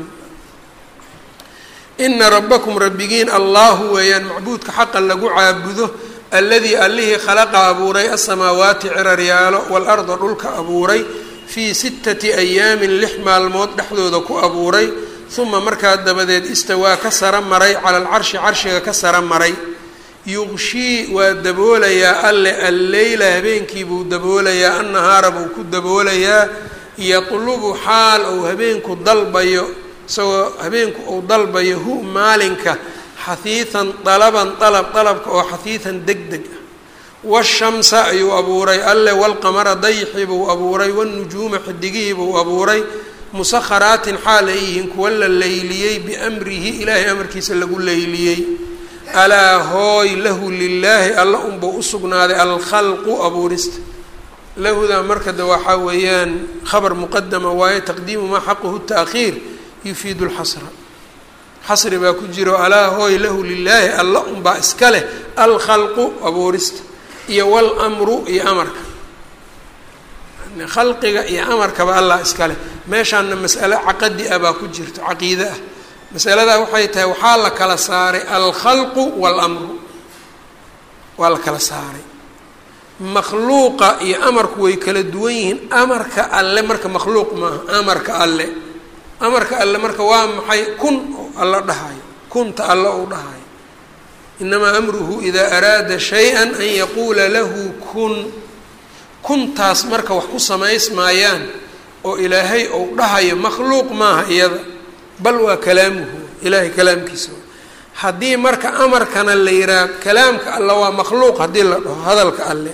ina rabbakum rabbigiin allahu weeyaan macbuudka xaqa lagu caabudo alladii allihii khalaqa abuuray asamaawaati ciraryaalo waalarda dhulka abuuray fii sittati ayaamin lix maalmood dhexdooda ku abuuray uma markaa dabadeed istawaa ka sara maray cala alcarshi carshiga ka sara maray yuqshii waa daboolayaa alle alleyla habeenkii buu daboolayaa annahaara buu ku daboolayaa yatlubu xaal uu habeenku dalbayo isagoo habeenku uu dalbayo hu maalinka xahiidan dalaban dalab dalabka oo xahiidan deg deg ah washamsa ayuu abuuray alle walqamara dayxi buu abuuray wanujuuma xidigihii buu abuuray musakharaatin xaal ay yihiin kuwa la leyliyey biamrihi ilaahay amarkiisa lagu leyliyey alaa hooy lahu lilaahi alla unbuu usugnaaday alkhalqu abuurista lahudaa marka de waxaa weeyaan khabar muqadama waaye taqdiimu maa xaquhu taakhiir yufiidu lxasra xasri baa ku jiro alaa hooy lahu lilaahi alla unbaa iska leh alkhalqu abuurista iyo walmru iyo amarka khalqiga iyo amarkaba allah iska leh meeshaana mas'ale caqadi ah baa ku jirto caqiide ah masaladaa waxay tahay waxaa la kala saaray alkhalqu waalamru waa la kala saaray makhluuqa iyo amarku way kala duwan yihiin amarka alle marka makhluuq maaha amarka alle amarka alle marka waa maxay kun oo alla dhahayo kunta alle ou dhahayo inamaa amruhu idaa araada shay-an an yaquula lahu kun kuntaas marka wax ku samaysmaayaan oo ilaahay ou dhahayo makhluuq maaha iyada bal waa kalaamuhu ilaahay kalaamkiisa haddii marka amarkana la yidhaah kalaamka alle waa makhluuq haddii la dhaho hadalka alle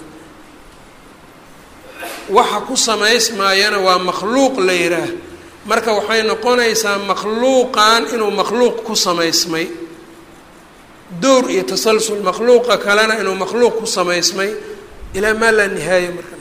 waxa ku samaysmaayana waa makhluuq la yidhaah marka waxay noqonaysaa makhluuqan inuu makhluuq ku samaysmay dowr iyo tasalsul makhluuqa kalena inuu makhluuq ku samaysmay ilaa maa laa nihaaya marka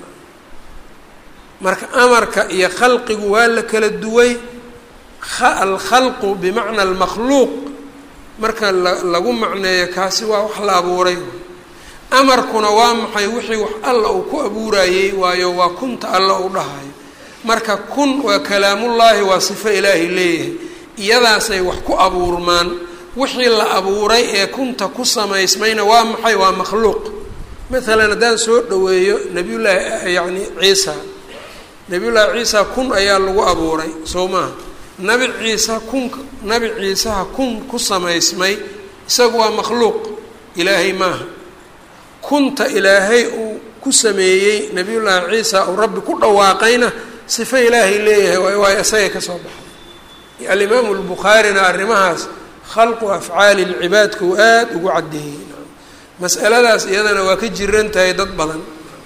marka amarka iyo khalqigu waa la kala duway alkhalqu bimacna almakhluuq marka lagu macneeyo kaasi waa wax la abuuray amarkuna waa maxay wixii wax alla uu ku abuurayey waayo waa kunta alla uu dhahayo marka kun waa kalaamullaahi waa sifo ilaahay leeyahay iyadaasay wax ku abuurmaan wixii la abuuray ee kunta ku samaysmayna waa maxay waa makhluuq maalan haddaan soo dhaweeyo nabiyullaahi yacni ciisa nabiyullaahi ciisa kun ayaa lagu abuuray soo maaha nabi ciisa kun nabi ciisaha kun ku samaysmay isagu waa makhluuq ilaahay maaha kunta ilaahay uu ku sameeyey nabiyullaahi ciisa uu rabbi ku dhawaaqayna sifo ilaahay leeyahay waay waay isagay ka soo baxay alimaamu lbukhaarina arrimahaas khalqu afcaali lcibaadka uu aada ugu caddeeyey mas'aladaas iyadana waa ka jiran tahay dad badan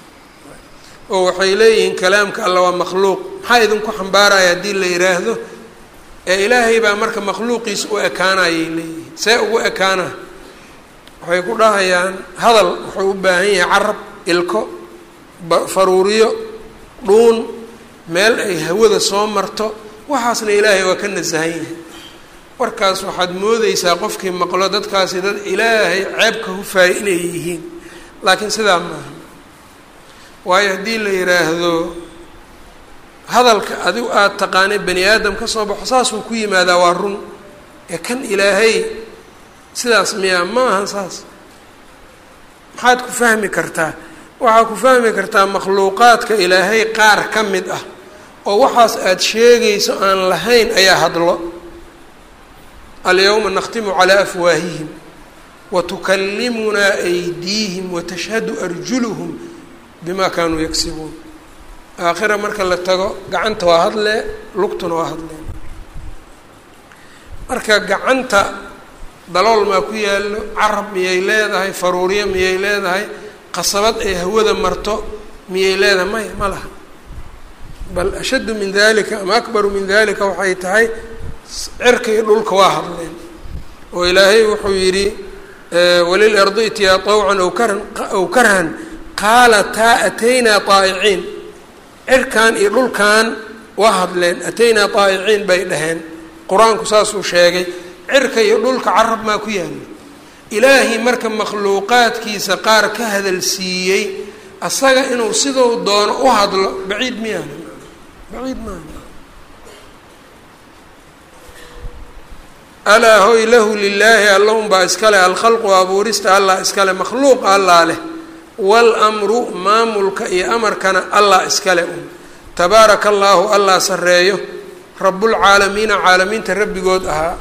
oo waxay leeyihiin kalaamka alla waa makhluuq maxaa idinku xambaaraya haddii la yidhaahdo ee ilaahay baa marka makhluuqiisa u ekaanayay leeyihiin see ugu ekaana waxay ku dhahayaan hadal wuxuu u baahan yahay carab ilko faruuriyo dhuun meel ay hawada soo marto waxaasna ilaahay waa ka nasahan yahay warkaas waxaad moodeysaa qofkii maqlo dadkaasi dad ilaahay ceebka hufaaya inay yihiin laakiin sidaa maaha waayo haddii la yidhaahdo hadalka adigu aada taqaanay bani aadam ka soo baxo saasuu ku yimaadaa waa run ee kan ilaahay sidaas miyaa ma aha saas maxaad ku fahmi kartaa waxaa ku fahmi kartaa makhluuqaadka ilaahay qaar ka mid ah oo waxaas aada sheegayso aan lahayn ayaa hadlo alyawma nakhtimu calaa afwaahihim watukallimunaa aydiihim watashhadu arjuluhum bima kaanuu yagsibuun aakhira marka la tago gacanta waa hadlee lugtuna waa hadleen marka gacanta dalool maa ku yaallo carab miyay leedahay faruuriyo miyay leedahay qasabad ay hawada marto miyay leedahay maya ma laha bal ashaddu min dalika ama akbaru min dalika waxay tahay cirka iyo dhulka waa hadleen oo ilaahay wuxuu yidhi walilardi itiyaa طawcan aw karan aw karhan qaalataa ataynaa طaa'iciin cirkan iyo dhulkan waa hadleen ataynaa طaa'iciin bay dhaheen qur-aanku saasuu sheegay cirka iyo dhulka carab maa ku yaalla ilaahay marka makhluuqaadkiisa qaar ka hadal siiyey asaga inuu siduu doono u hadlo baciid miyaana baciid maaha alaa hoy lahu lilaahi alla unbaa iskale alkhalqu abuurista allah iskale makhluuq allah leh wاlmru maamulka iyo amarkana allah iskale un tabaaraka allaahu allah sareeyo rabulcaalamiina caalamiinta rabbigood ahaa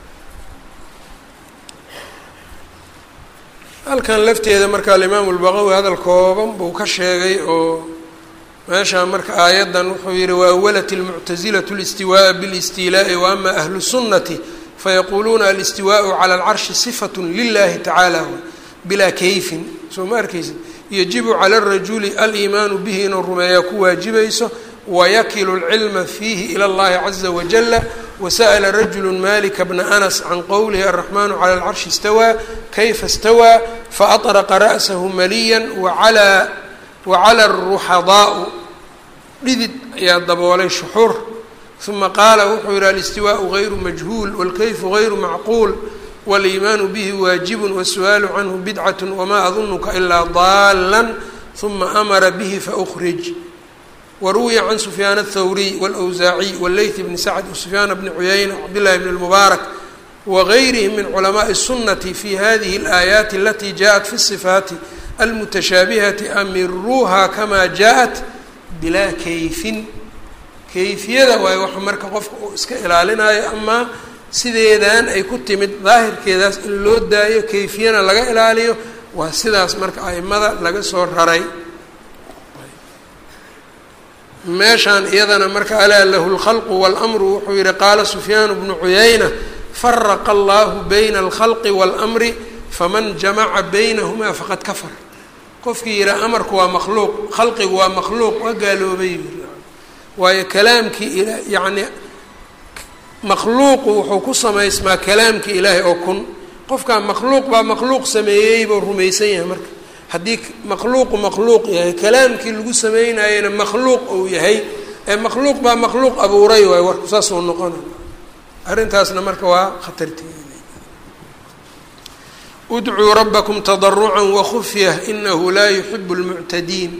halkan lafteeda marka alimaamu lbaqawi hadal kooban buu ka sheegay oo meeshaa marka aayaddan wuxuu yihi waawalat اlmuctasilatu اlistiwaaءa bilistiilaa'i waama ahlu sunnati fayaquuluuna alistiwaaءu cala alcarshi sifat lilahi tacaala bilaa kayfin soo ma arkeysid yajibu cala arajuli aliimaanu bihi inuu rumeeyaa ku waajibayso wayakilu lcilma fiihi ila اllahi caza wajala wasa'la rajulu malika bna anas can qowlihi araxmanu cala alcarshi istawaa kayfa istawaa faaطraqa ra'sahu maliya wacala wacala aruxadaau dhidid ayaa daboolay shuxur uma qaala wuxuu yihi alistiwaءu gayru majhuul wاlkayfu gayru macquul wاliimaanu bihi waajibu wasu'aalu canhu bidcat wma adunuka ilaa daala uma amara bihi faأkrij waruwiya can sufyaan الthawriy wاlأwsaaciy wاleyth bni sacd wsufyaan bni cuyayna wcabdillahi bn اlmubaarak wagayrihim min culamaءi الsunati fi hadihi اlآaayaati alati jaءat fi الصifaati almutashaabihati amiruuha kama jaءat bilaa kayfin kayfiyada waayo waxa marka qofka uu iska ilaalinayo amaa sideedan ay ku timid daahirkeedaas in loo daayo kayfiyana laga ilaaliyo waa sidaas marka aimada laga soo raray meeshaan iyadana marka alaa lahu lkhalqu waاlmru wuxuu yihi qaala sufyaan bnu cuyayna faraqa allahu bayna alkhalqi waاlmri faman jamaca baynahumaa faqad kafar qofkii yihaa amarku waa makhluuq khalqigu waa makhluuq waa gaaloobay waayo kalaamkii yacni makhluuqu wuxuu ku samaysmaa kalaamkii ilaahay oo kun qofkaa makhluuq baa makhluuq sameeyey buu rumaysan yahay marka haddii makhluuqu makhluuq yahay kalaamkii lagu sameynayena makhluuq uu yahay ee makhluuq baa makhluuq abuuray waayo warku saasuu noqona arrintaasna marka waa khatarteeda udcuu rabbakum tadarucan wakufyah inahu laa yuxibu lmuctadiin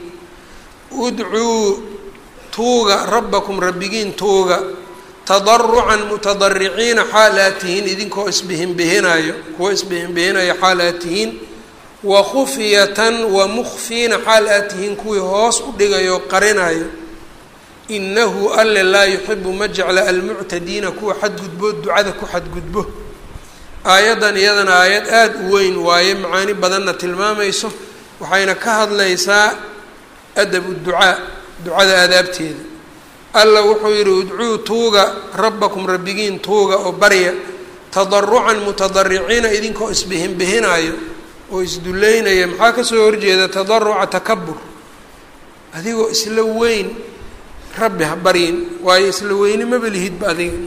udcuu tuuga rabbakum rabbigiin tuuga tadarucan mutadariciina xaal aad tihiin idinkoo isbihinbihinayo kuwo isbihinbihinayo xaal aad tihiin wakhufyatan wamukfiina xaal aad tihiin kuwii hoos u dhigayo qarinayo inahu alle laa yuxibu ma jecla almuctadiina kuwa xadgudbo ducada ku xadgudbo aayaddan iyadana aayad aada u weyn waaye macaani badanna tilmaamayso waxayna ka hadlaysaa adabu ducaa ducada aadaabteeda alla wuxuu yidhi udcuu tuuga rabbakum rabbigiin tuuga oo barya tadarucan mutadariciina idinkoo isbihinbihinayo oo isduleynaya maxaa kasoo horjeeda tadaruca takabur adigoo isla weyn rabbi ha baryin waayo isla weyni maba lihidba adiga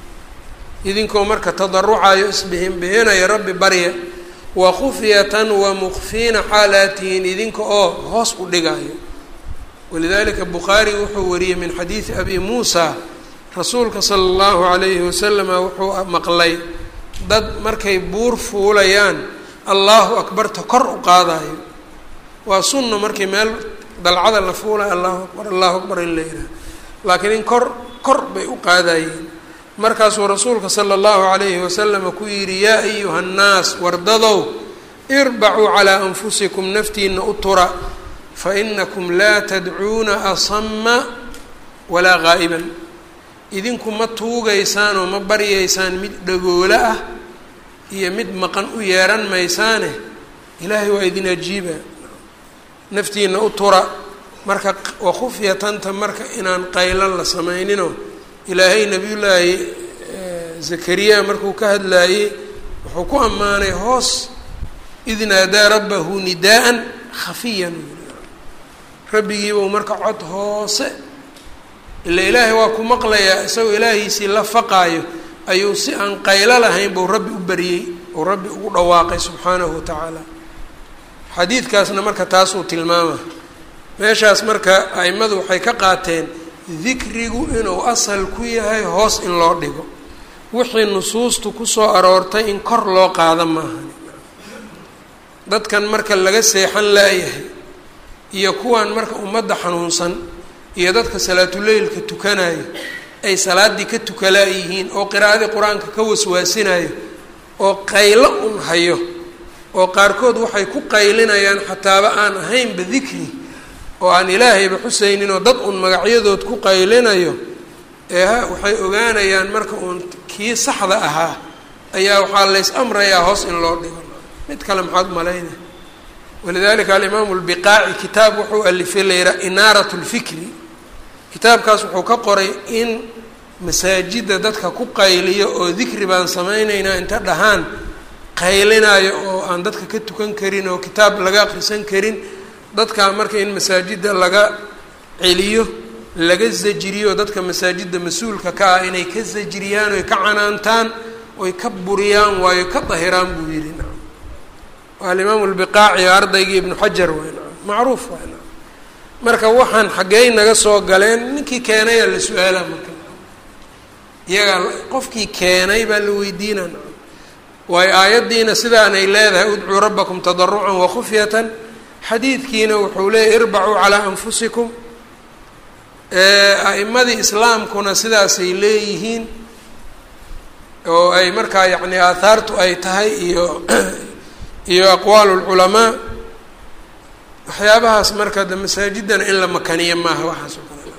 idinkoo marka tadarucayo isbihinbihinaya rabbi barya wa khufyatan wa mukfiina xaalaatihiin idinka oo hoos u dhigayo walidalika bukhaari wuxuu wariyey min xadiidi abi muusa rasuulka sala allahu calayhi wasalama wuxuu maqlay dad markay buur fuulayaan allahu akbarta kor u qaadayo waa sunna markii meel dalcada la fuulayo allahu akbar allahu akbar in la yidhaha laakiin in kor kor bay u qaadayeen markaasuu rasuulka sala allahu calayhi wasalama ku yidhi yaa ayuha nnaas wardadow irbacuu calaa anfusikum naftiina u tura fainakum laa tadcuuna asama walaa qaa'iban idinku ma tuugaysaan oo ma baryaysaan mid dhagoolo ah iyo mid maqan u yeehan maysaane ilaahay waa idin ajiiba naftiina u tura marka wakhufyatanta marka inaan qaylan la samayninoo ilaahay nabiyullaahi zakariya markuu ka hadlaayey wuxuu ku ammaanay hoos id naadaa rabbahu nidaa'an khafiyan rabbigiibau marka cod hoose ila ilaahay waa ku maqlayaa isagoo ilaahiisii la faqaayo ayuu si aan qaylo lahayn buu rabbi u baryey ou rabbi ugu dhawaaqay subxaanahu watacaala xadiidkaasna marka taasuu tilmaama meeshaas marka a'immadu waxay ka qaateen dikrigu inuu asal ku yahay hoos in loo dhigo wixii nusuustu kusoo aroortay in kor loo qaada maahan dadkan marka laga seexan laayahay iyo kuwan marka ummadda xanuunsan iyo dadka salaatuleylka tukanayo ay salaaddii ka tukalaayihiin oo qiraa'adii qur-aanka ka waswaasinayo oo qaylo un hayo oo qaarkood waxay ku qaylinayaan xataaba aan ahaynba dikri oo aan ilaahayba xusaynin oo dad un magacyadood ku qaylinayo ee ha waxay ogaanayaan marka uun kii saxda ahaa ayaa waxaa lays amrayaa hoos in loo dhigo mid kale maxaad malaynaya walidalika alimaamu lbiqaaci kitaab wuxuu alifay layidhaha inaarat lfikri kitaabkaas wuxuu ka qoray in masaajidda dadka ku qayliyo oo dikri baan samaynaynaa inta dhahaan qaylinayo oo aan dadka ka tukan karin oo kitaab laga akrisan karin dadkaa marka in masaajidda laga celiyo laga zajiriyo dadka masaajidda mas-uulka ka ah inay ka zajiriyaan oy ka canaantaan oy ka buriyaan waayo ka dahiraan buu yidhi nacam waa alimaamu lbiqaaci ardaygii ibnu xajar waay nacam macruuf waay nacam marka waxaan xaggey naga soo galeen ninkii keenayaa la su-aalaa marka iyagaa qofkii keenay baa la weydiinaa nacam waayo aayaddiina sidaanay leedahay udcuu rabbakum tadarucan wakhufyatan xadiidkiina wuxuu leeyahy irbacuu calaa anfusikum a'imadii islaamkuna sidaasay leeyihiin oo ay markaa yacni aathaartu ay tahay iyo iyo aqwaalu lculamaa waxyaabahaas marka de masaajiddana in la makaniyo maaha waxaas oo kale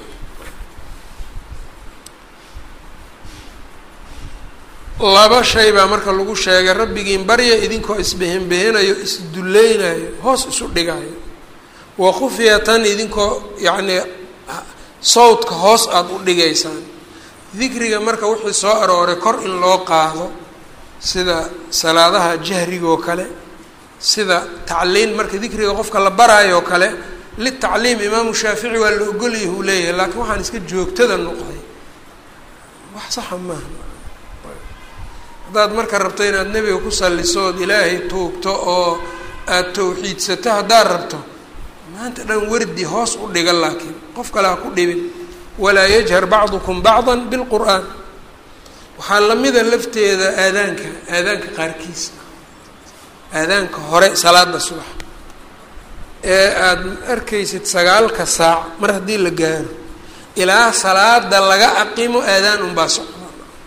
laba shay baa marka lagu sheegay rabbigiin barya idinkoo isbehenbehinayo isdulleynayo hoos isu dhigayo wa khufyatan idinkoo yacnii sawdka hoos aada u dhigaysaan dikriga marka wixii soo arooray kor in loo qaado sida salaadaha jahrigoo kale sida tacliin marka dikriga qofka la baraayo oo kale litacliim imaamu shaafici waa la ogolyahi uu leeyahay laakiin waxaan iska joogtada noqday wax saxa maaha haddaad marka rabto inaad nebiga ku salliso ood ilaahay tuugto oo aada tawxiidsato haddaad rabto maanta dhan wardi hoos u dhiga laakiin qof kale ha ku dhibin walaa yajhar bacdukum bacda bilqur'aan waxaa lamida lafteeda aadaanka aadaanka qaarkiisa aadaanka hore salaada subax ee aada arkaysid sagaalka saac mar haddii la gaaro ilaa salaada laga aqimo aadaan unbaa socda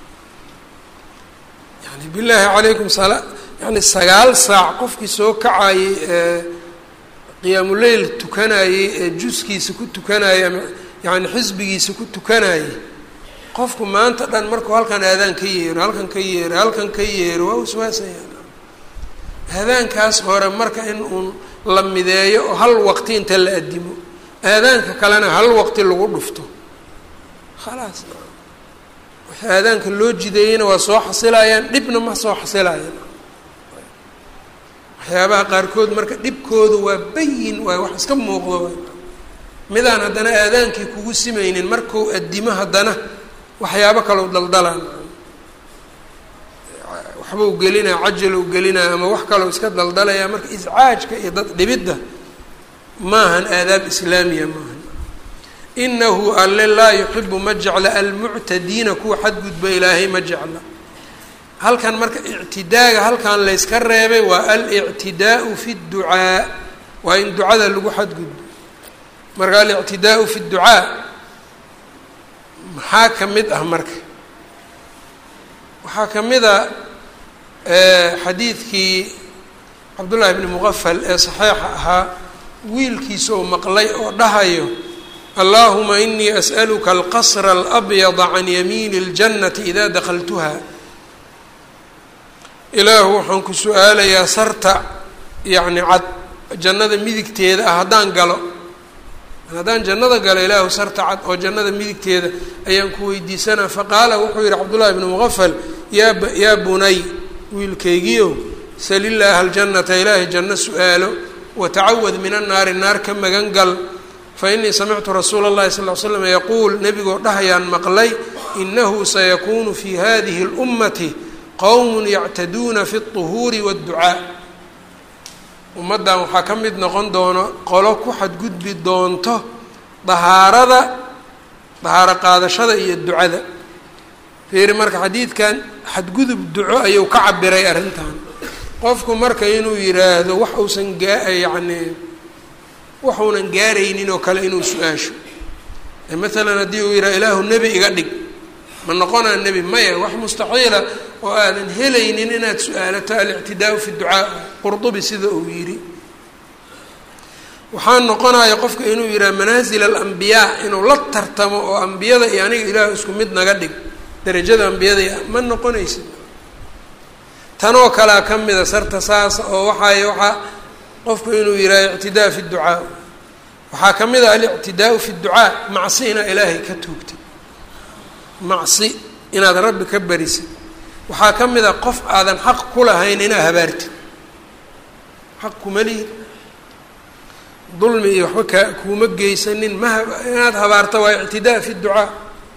yani bilaahi calaykum sala yani sagaal saac qofkii soo kacayey ee qiyaamuleyl tukanayey ee juskiisa ku tukanayey ama yani xisbigiisa ku tukanayey qofku maanta dhan markuu halkan aadaan ka yeero halkan ka yeero halkan ka yeero waa waswaasaya aadaankaas hore marka in uun la mideeyo oo hal waqti inta la adimo aadaanka kalena hal waqti lagu dhufto khalaas wixii aadaanka loo jideeyeyna waa soo xasilayaan dhibna ma soo xasilayaan waxyaabaha qaarkood marka dhibkoodu waa bayin waay wax iska muuqdo waay midaan haddana aadaankii kugu simaynin markuu adimo haddana waxyaabo kaleu daldalaan waxba u gelinaya cajal u gelinaya ama wax kaloo iska daldalaya marka iscaajka iyo dad dhibidda maahan aadaab islaamiya maahan inahu alle laa yuxibu ma jecla almuctadiina kuwa xadgudba ilaahay ma jecla halkan marka ictidaaga halkan layska reebay waa alictidaau fi dducaa waa in ducada lagu xadgudbo marka alictidaau fi dducaa maxaa ka mid ah marka waxaa ka mid a xadiidkii cabdullaahi bni muqafal ee saxiixa ahaa wiilkiisa oo maqlay oo dhahayo allahuma inii as'aluka alqasra alabyada can yamiini اljannati idaa dakaltuha ilaahu waxaan ku su-aalayaa sarta yacni cad jannada midigteeda ah haddaan galo haddaan jannada galo ilaahu sarta cad oo jannada midigteeda ayaan ku weydiisanaa faqaala wuxuu yihi cabdullahi bni muqafal yaa yaa bunay wiilkaygiiow sal illaaha aljannata ilaahay janno su-aalo watacawad min annaari naar ka magan gal fa inii samictu rasuula اllahi sal l slam yaquul nebigoo dhahayaan maqlay inahu sayakuunu fi hadihi اlummati qowm yactaduuna fi اطuhuuri wاdducaa ummaddan waxaa ka mid noqon doono qolo ku xadgudbi doonto dahaarada dahaaro qaadashada iyo ducada fiiri marka xadiidkan xadgudub duco ayuu ka cabiray arrintan qofku marka inuu yiraahdo wax uusan gaa yacni waxuunan gaaraynin oo kale inuu su-aasho maalan haddii uu yidhaha ilaahu nebi iga dhig ma noqonaa nebi maya wax mustaxiila oo aadan helaynin inaad su-aalato alictidaau fi ducaa qurdubi sida uu yidhi waxaa noqonaya qofka inuu yidhaha manaasil alambiyaa inuu la tartamo oo ambiyada iyo aniga ilaahu isku mid naga dhig darajada ambiyada ma noqonaysid tanoo kalea ka mida sarta saasa oo waxaay waxaa qofku inuu yidhaha ictidaa fi ducaa waxaa ka mid ah alictidaau fi ducaa macsi inaad ilaahay ka tuugtid macsi inaad rabbi ka barisid waxaa ka mid a qof aadan xaq ku lahayn inaad habaartid xaq kuma lihid dulmi iyo waxba kaa kuuma geysanin ma inaad habaarta waa ictidaa fi ducaa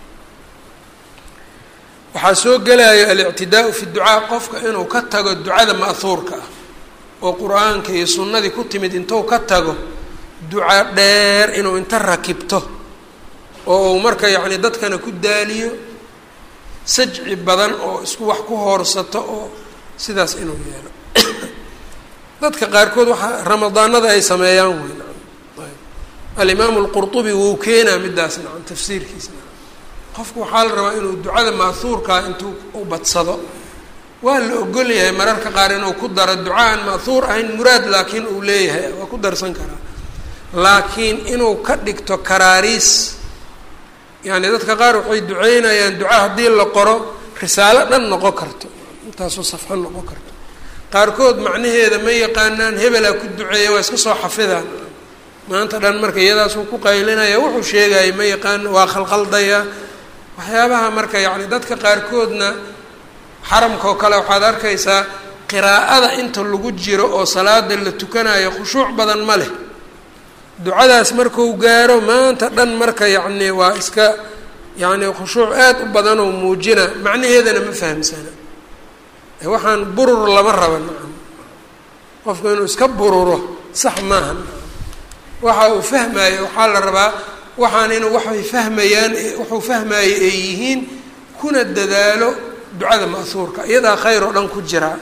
waxaa soo gelaya alictidaau fi ducaa qofka inuu ka tago ducada ma'huurka ah oo qur-aanka iyo sunnadii ku timid intuu ka tago duca dheer inuu inta rakibto oo uu marka yacni dadkana ku daaliyo sajci badan oo isku wax ku hoorsato oo sidaas inuu yeelo dadka qaarkood waxaa ramadaanada ay sameeyaan wey nacam ayb alimaamu alqurtubi wuu keenaa midaas nacam tafsiirkiisa nacam qofku waxaa la rabaa inuu ducada ma'huurkaa intuu u badsado waa la ogol yahay mararka qaar inuu ku daro duca aan ma'huur ahayn muraad laakiin uu leeyahay waa ku darsan karaa laakiin inuu ka dhigto karaariis yacni dadka qaar waxay duceynayaan duca haddii la qoro risaalo dhan noqon karto intaasoo safxo noqon karto qaarkood macnaheeda ma yaqaanaan hebelaa ku duceeya waa iska soo xafidaan maanta dhan marka iyadaasuu ku qaylinaya wuxuu sheegaya ma yaqaan waa khalqaldaya waxyaabaha marka yacni dadka qaarkoodna xaramka oo kale waxaad arkaysaa qiraa'ada inta lagu jiro oo salaada la tukanayo khushuuc badan ma leh ducadaas marku gaaro maanta dhan marka yacni waa iska yacni khushuuc aad u badanoo muujina macnaheedana ma fahamsana waxaan burur lama raba nacam qofku inuu iska bururo sax maaha nacam waxa uu fahmaayo waxaa la rabaa waxaan inuu waxay fahmayaan wuxuu fahmaayo ay yihiin kuna dadaalo ducada ma'huurka iyadaa khayr oo dhan ku jiraa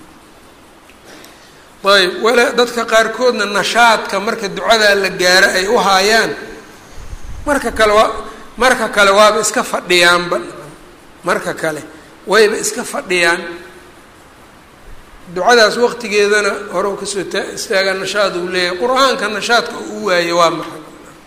ayb wala dadka qaarkoodna nashaadka marka ducadaa la gaaro ay u haayaan marka kale waa marka kale waaba iska fadhiyaanba marka kale wayba iska fadhiyaan ducadaas waqtigeedana hore u kasoo ta istaagaa nashaad uu leeyahay qur-aanka nashaadka uu waayo waa maxay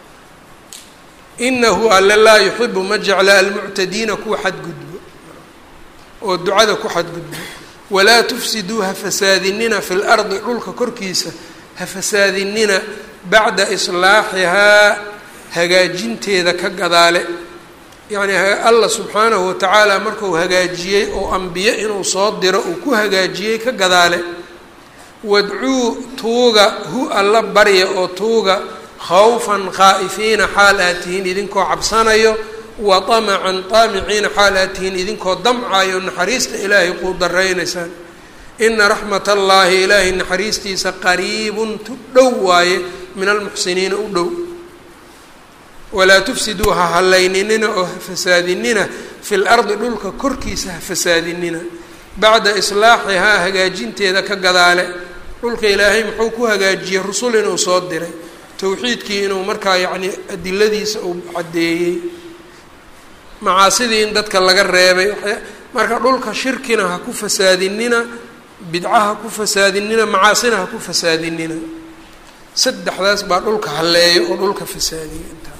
inahu alle laa yuxibu ma jecla almuctadiina kuwa xadgudbo oo ducada ku xadgudbo walaa tufsiduu ha fasaadinina fi lardi dhulka korkiisa ha fasaadinina bacda islaaxihaa hagaajinteeda ka gadaale yacni allah subxaanahu watacaala markuu hagaajiyey oo ambiye inuu soo diro uu ku hagaajiyey ka gadaale wadcuu tuuga hu alla barya oo tuuga khawfan khaa'ifiina xaal aad tihiin idinkoo cabsanayo wa tamacan taamiciina xaal aad tihiin idinkoo damcayo naxariista ilaahay quu daraynaysaan ina raxmat allaahi ilaahay naxariistiisa qariibun tu dhow waaye min almuxsiniina u dhow walaa tufsiduu ha hallayninina oo ha fasaadinina fi lardi dhulka korkiisa ha fasaadinina bacda islaaxihaa hagaajinteeda ka gadaale dhulka ilaahay muxuu ku hagaajiyey rusul inuu soo diray towxiidkii inuu markaa yacni adiladiisa uu caddeeyey macaasidii in dadka laga reebay marka dhulka shirkina ha ku fasaadinina bidca ha ku fasaadinina macaasina ha ku fasaadinina saddexdaas baa dhulka halleeyo oo dhulka fasaadiya intaa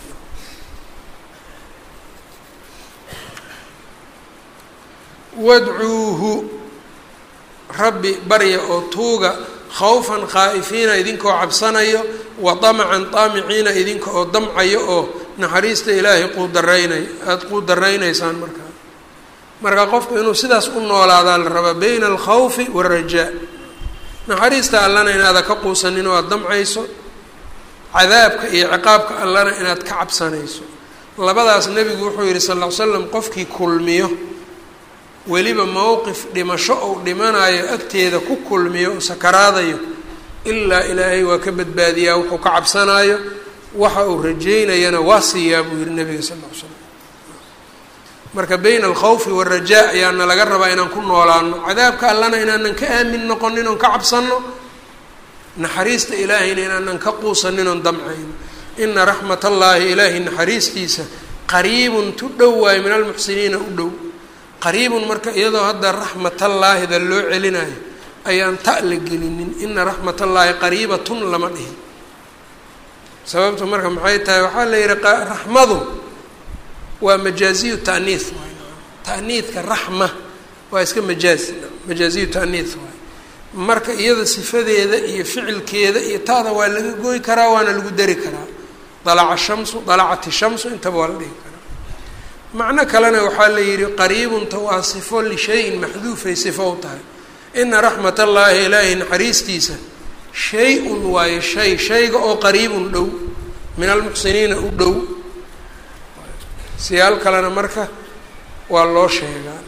wadcuuhu rabbi barya oo tuuga khawfan khaa'ifiina idinkoo cabsanayo wa damacan daamiciina idinka oo damcayo oo naxariista ilaahay quudaraynay aada quu daraynaysaan markaa marka qofku inuu sidaas u noolaadaa la rabaa bayna alkhawfi waalrajaa naxariista allana inaada ka quusanin oo aada damcayso cadaabka iyo ciqaabka allana inaad ka cabsanayso labadaas nebigu wuxuu yihi sal ll ly slam qofkii kulmiyo weliba mowqif dhimasho ou dhimanayo agteeda ku kulmiyo oo sakaraadayo ilaa ilaahay waa ka badbaadiyaa wuxuu ka cabsanaayo waxa uu rajeynayana waa siiyaa buu yihi nabiga sal ll ly slam marka bayna alkhawfi waalrajaa ayaana laga rabaa inaan ku noolaano cadaabka allana inaanan ka aamin noqonin oon ka cabsano naxariista ilaahayna inaanan ka quusanin oon damcayno ina raxmat allaahi ilaahay naxariistiisa qariibun tu dhow waayo min almuxsiniina u dhow qariibun marka iyadoo hadda raxmatallaahida loo celinayo ayaan ta la gelinin ina raxmatallaahi qariibatun lama dhihin sababtu marka maxay tahay waxaa la yihi raxmadu waa majaaziyu taaniih waay taaniidka raxma waa iska majaaz majaaziyu taaniih waay marka iyada sifadeeda iyo ficilkeeda iyo taada waa laga goy karaa waana lagu dari karaa dalaca shamsu dalacati shamsu intaba waa la dhihi karaa macno kalena waxaa la yihi qariibunta waa sifo lishayin maxduufay sifo u tahay ina raxmat allaahi ilaahay naxariistiisa shay-un waayo shay shayga oo qariibun dhow min almuxsiniina u dhow siyaal kalena marka waa loo sheegaa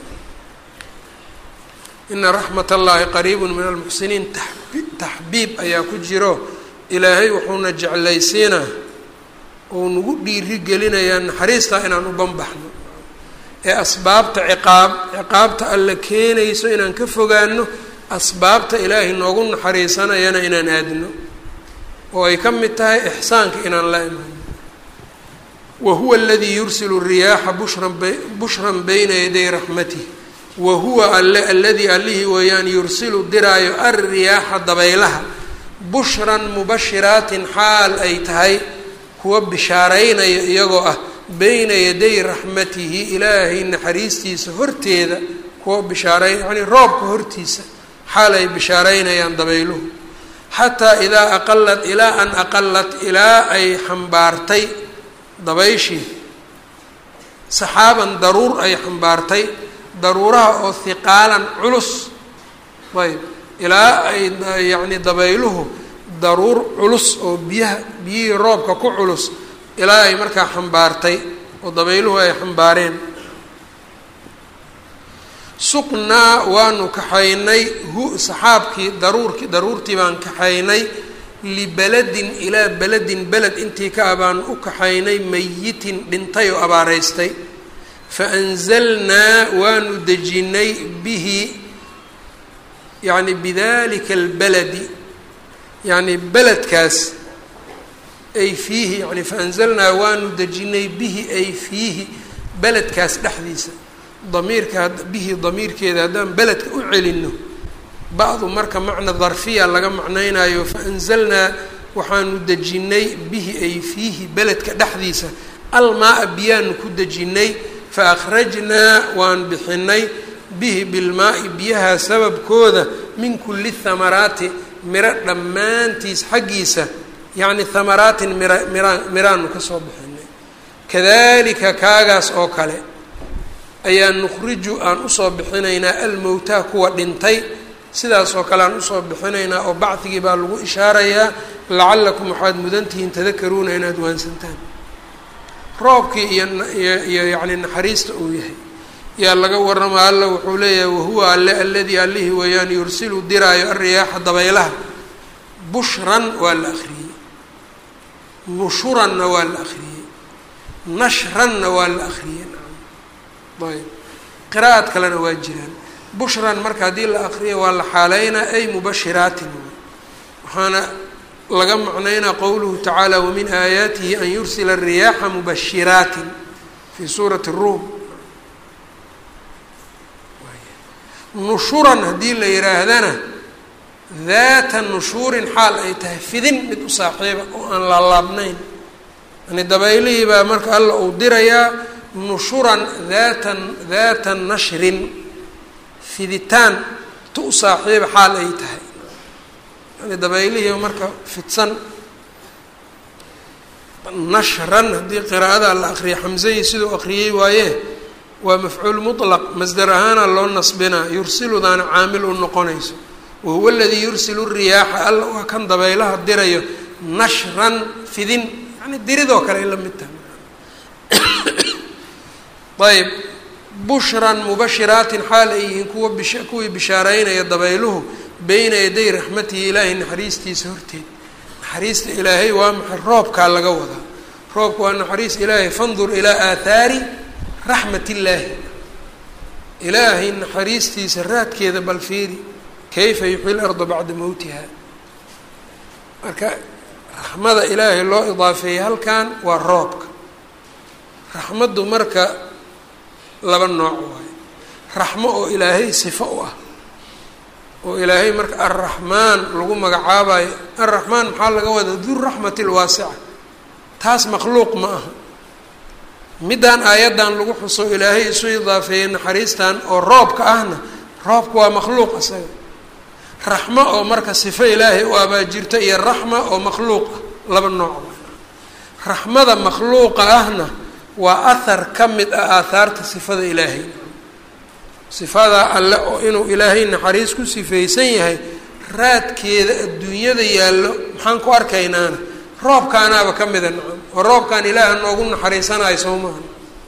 ina raxmat allahi qariibun min almuxsiniin taxbiib ayaa ku jiro ilaahay wuxuuna jeclaysiinaa ou nagu dhiiri gelinayaa naxariistaa inaan u banbaxno ee asbaabta ciqaab ciqaabta alla keenayso inaan ka fogaano asbaabta ilaahay noogu naxariisanayana inaan aadno oo ay ka mid tahay ixsaanka inaan la imaano wa huwa aladii yursilu riyaaxa bushran bushran bayna yaday raxmatih wa huwa alle aladii allihii weeyaan yursilu diraayo alriyaaxa dabaylaha bushran mubashiraatin xaal ay tahay kuwa bishaaraynaya iyagoo ah bayna yaday raxmatihi ilaahay naxariistiisa horteeda kuwa bishaaray yacnii roobka hortiisa xaal ay bishaaraynayaan dabayluhu xataa idaa aqalat ilaa an aqalat ilaa ay xambaartay dabayshii saxaaban daruur ay xambaartay daruuraha oo hiqaalan culus ayb ilaa ay yacni dabayluhu daruur culus oo biyaha biyihii roobka ku culus ilaa ay markaa xambaartay oo dabayluhu ay xambaareen suqnaa waanu kaxaynay hu saxaabkii daruurkii daruurtii baan kaxaynay libeladin ilaa beledin beled intii ka ah baanu u kaxaynay mayitin dhintay oo abaaraystay fa anzalnaa waanu dejinay bihi yacni bidalika albeledi yacni beledkaas ay fiihi yani faanzalnaa waanu dejinay bihi ay fiihi beledkaas dhexdiisa damiirka bihi damiirkeeda haddaan beledka u celino bacdu marka macna darfiya laga macnaynayo faanzalnaa waxaanu dejinay bihi ay fiihi beledka dhexdiisa almaa-a biyaanu ku dejinay fa akhrajnaa waan bixinay bihi bilmaa-i biyaha sababkooda min kulli thamaraati miro dhammaantiis xaggiisa yacni thamaraatin mira miraan miraanu ka soo bixinay kadalika kaagaas oo kale ayaa nukhriju aan usoo bixinaynaa almowtaa kuwa dhintay sidaas oo kale aan usoo bixinaynaa oo bacdigii baa lagu ishaarayaa lacallakum waxaad mudantihiin tadakaruuna inaad waansantaan roobkii iyo iyo iyo yacni naxariista uu yahay yaa laga warramaa alla wuxuu leeyahay wahuwa alle alladii allihii weeyaan yursilu diraayo alriyaaxa dabaylaha bushran waa la akhriyey nushuranna waa la akhriyey nashranna waa la akhriyey ayb qiraa'ad kalena waa jiraan bushran marka haddii la akriyo waa la xaaleynaa ay mubashiraatin waxaana laga macnaynaa qowluhu tacaala wamin aayaatihi an yursila الriyaaxa mubashiraatin fi suurati الruum nushuran haddii la yihaahdana daata nushuurin xaal ay tahay fidin mid u saaxiiba oo aan laalaabnayn yani dabaylihii baa marka alla uu dirayaa nushuran daatan daata nashrin fiditaan tu u saaxiiba xaal ay tahay yani dabaylihii marka fidsan nashran haddii qiraa'ada la akriya xamzahii siduu akriyey waaye waa mafcuul mutlaq masdar ahaana loo nasbinaa yursiludaana caamil u noqonayso wahuwa aladii yursilu riyaaxa alla waa kan dabaylaha dirayo nashran fidin yani diridoo kale ay la mid tahay ayb bushran mubashiraatin xaal ay yihiin kuwa bish kuwii bishaareynaya dabayluhu beyna yaday raxmatihi ilaahay naxariistiisa horteed naxariista ilaahay waa maxay roobkaa laga wadaa roobka waa naxariis ilaahay fandur ilaa aathaari raxmat illaahi ilaahay naxariistiisa raadkeeda bal fiiri kayfa yuxyi larda bacda mowtiha marka raxmada ilaahay loo idaafeeyey halkan waa roobka raxmaddu marka laba nooc waayo raxmo oo ilaahay sifo u ah oo ilaahay marka alraxmaan lagu magacaabayo alraxmaan maxaa laga wadaa duraxmati lwaasica taas makhluuq ma aha middaan aayaddan lagu xuso ilaahay isu idaafeeyey naxariistan oo roobka ahna roobka waa makhluuq isaga raxmo oo marka sifo ilaahay u abaajirto iyo raxma oo makhluuq ah laba nooc raxmada makhluuqa ahna waa ahar ka mid ah aahaarta sifada ilaahay sifadaa alle oo inuu ilaahay naxariis ku sifaysan yahay raadkeeda adduunyada yaallo maxaan ku arkaynaana roobkaanaaba ka mida nacam oo roobkaan ilaaha noogu naxariisanayo soo maaha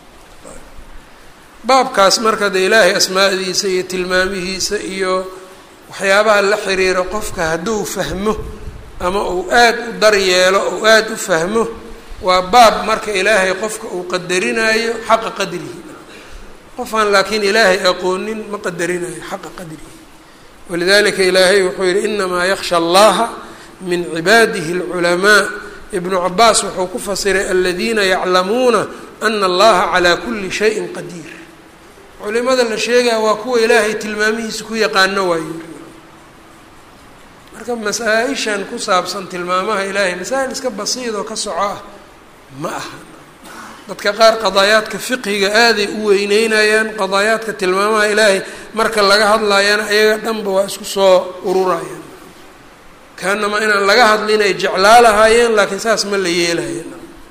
baabkaas marka de ilaahay asmaadiisa iyo tilmaamihiisa iyo waxyaabaha la xiriiro qofka hadduu fahmo ama uu aada u daryeelo ou aada u fahmo waa baab marka ilaahay qofka uu qadarinayo xaqa qadrihi qofaan laakiin ilaahay aqoonin ma qadarinayo xaqa qadrihi walidalika ilaahay wuxuu yihi inamaa yaksha allaha min cibaadihi اlculamaa ibnu cabaas wuxuu ku fasiray aladiina yaclamuuna ana allaha calaa kuli shayin qadiir culimada la sheegaya waa kuwa ilaahay tilmaamihiisa ku yaqaano waayo marka masaa-ishan ku saabsan tilmaamaha ilaahay masaa'il iska basiid oo ka soco ah ma aha dadka qaar qadaayaadka fiqhiga aaday u weyneynayaan qadaayaadka tilmaamaha ilaahay marka laga hadlayana ayaga dhanba waa isku soo ururayaan kaanama inaan laga hadlin ay jeclaa lahaayeen laakiin saas ma la yeelayen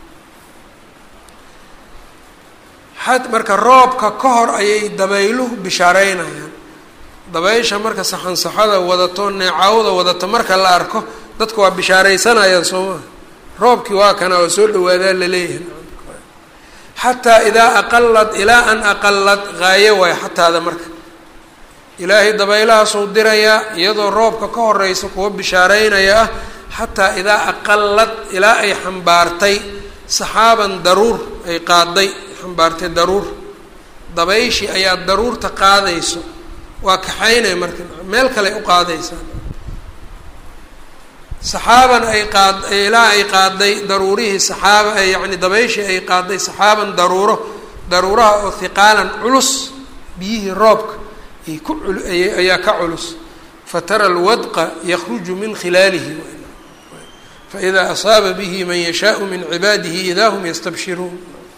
xad marka roobka ka hor ayay dabayluhu bishaareynayaan dabaysha marka saxansaxada wadato neecaawda wadato marka la arko dadka waa bishaaraysanayaan soo maha roobkii waa kana oo soo dhawaadaa laleeyahay xataa idaa aqalad ilaa an aqalad haayo waay xataada marka ilaahay dabaylahaasuu dirayaa iyadoo roobka ka horeysa kuwa bishaareynaya ah xataa idaa aqalad ilaa ay xambaartay saxaaban daruur ay qaaday xambaartay daruur dabayshii ayaa daruurta qaadayso waa kaxaynay marka meel kale u qaadaysaa saxaaban ay qaad ilaa ay qaaday daruurihii saxaaba yacni dabayshii ay qaaday saxaaban daruuro daruuraha oo hiqaalan culus biyihii roobka ay ku ayaa ka culus fatara alwadqa yakruju min khilaalihi faidaa asaaba bihi man yashaau min cibaadihi idaa hum yastabshiruun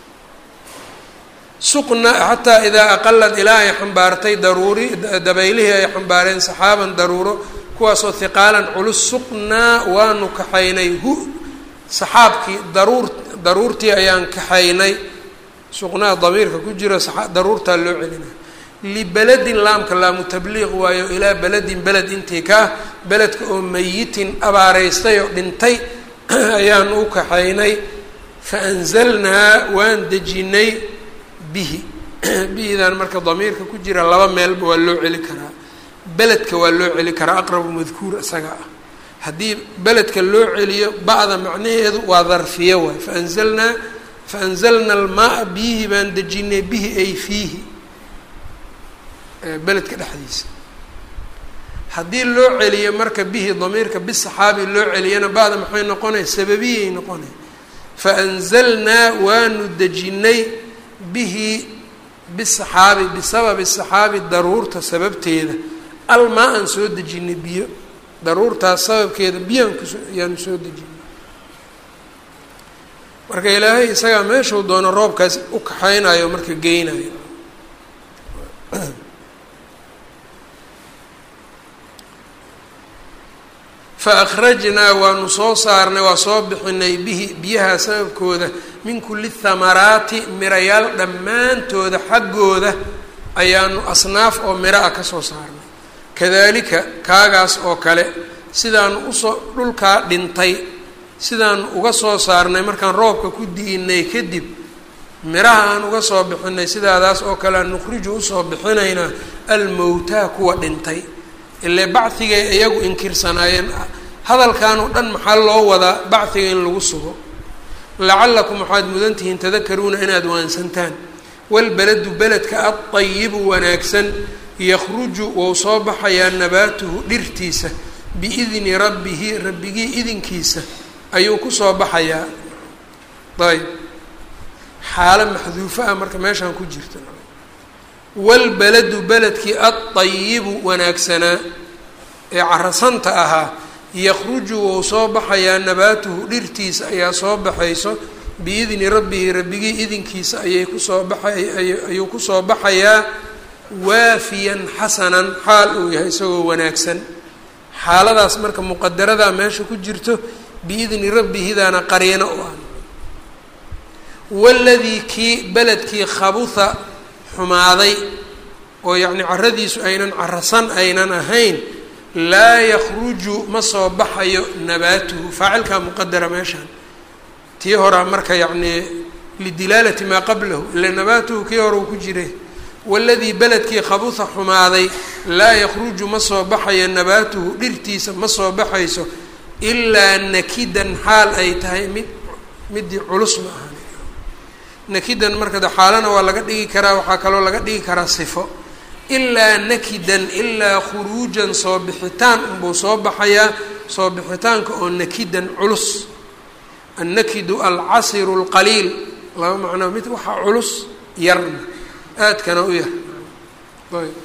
suqna xataa idaa aqalad ilaa ay xambaartay daruuri dabaylihii ay xambaareen saxaaban daruuro kuwaasoo hiqaalan culus suqnaa waanu kaxaynay hu saxaabkii daruur daruurtii ayaan kaxaynay suqnaa damiirka ku jiro daruurtaa loo celinaya libeledin laamka laamu tabliiq waayo ilaa beledin beled intii ka ah beledka oo mayitin abaaraystay oo dhintay ayaan u kaxaynay fa anzalnaa waan dejinay bihi bihidan marka damiirka ku jira laba meelba waa loo celi karaa beledka waa loo celi karaa aqrabu madkuur isaga ah haddii beledka loo celiyo ba'da macnaheedu waa darfiye waay faanzalnaa faanzalna almaaa biyihi baan dejinay bihi ay fiihi beledka dhexdiisa haddii loo celiyo marka bihi damiirka bisaxaabi loo celiyana ba'da maxay noqonay sababiyay noqonay faanzalnaa waanu dejinay bihi bisaxaabi bisababi saxaabi daruurta sababteeda almaa aan soo dejinay biyo daruurtaas sababkeeda biyaan kuso ayaanu soo dejinay marka ilaahay isagaa meeshuu doono roobkaas u kaxaynayo marka geynayo fa akhrajnaa waanu soo saarnay waa soo bixinay bihi biyaha sababkooda min kulli thamaraati mirayaal dhammaantooda xaggooda ayaanu asnaaf oo miro ah kasoo saarnay kadalika kaagaas oo kale sidaanu usoo dhulkaa dhintay sidaanu uga soo saarnay markaan roobka ku di'inay kadib miraha aan uga soo bixinay sidaadaas oo kale aan nukhriju usoo bixinaynaa almowtaa kuwa dhintay ile bacigay iyagu inkirsanaayeen hadalkan oo dhan maxaa loo wadaa bachiga in lagu sugo lacalakum waxaad mudan tihiin tadakaruuna inaad waansantaan walbeladu beledka adayibu wanaagsan yakhruju wou soo baxayaa nabaatuhu dhirtiisa biidni rabbihi rabbigii idinkiisa ayuu kusoo baxayaa ayb xaalo maxduufo ah marka meeshaan ku jirta walbeladu beledkii adayibu wanaagsanaa ee carasanta ahaa yakhruju wou soo baxayaa nabaatuhu dhirtiisa ayaa soo baxayso biidni rabbihi rabbigii idinkiisa ayay kusoo baxayayuu kusoo baxayaa waafiyan xasanan xaal uu yahay isagoo wanaagsan xaaladaas marka muqadaradaa meesha ku jirto biidni rabbihidaana qariino u ah waladii kii beledkii khabuha xumaaday oo yacni caradiisu aynan carasan aynan ahayn laa yakruju ma soo baxayo nabaatuhu faacilkaa muqadara meeshaan tii horaa marka yacnii lidilaalati maa qablahu ila nabaatuhu kii hore uu ku jire waladii beledkii khabuha xumaaday laa yakruju ma soo baxayo nabaatuhu dhirtiisa ma soo baxayso ilaa nakidan xaal ay tahay mid midii culus ma ahan nakidan marka de xaalana waa laga dhigi karaa waxaa kaloo laga dhigi karaa sifo ilaa nakidan ilaa khuruujan soo bixitaan unbuu soo baxayaa soo bixitaanka oo nakidan culus annakidu alcasiru lqaliil laba macnoo mid waxaa culus yarna aadkana u yar ayb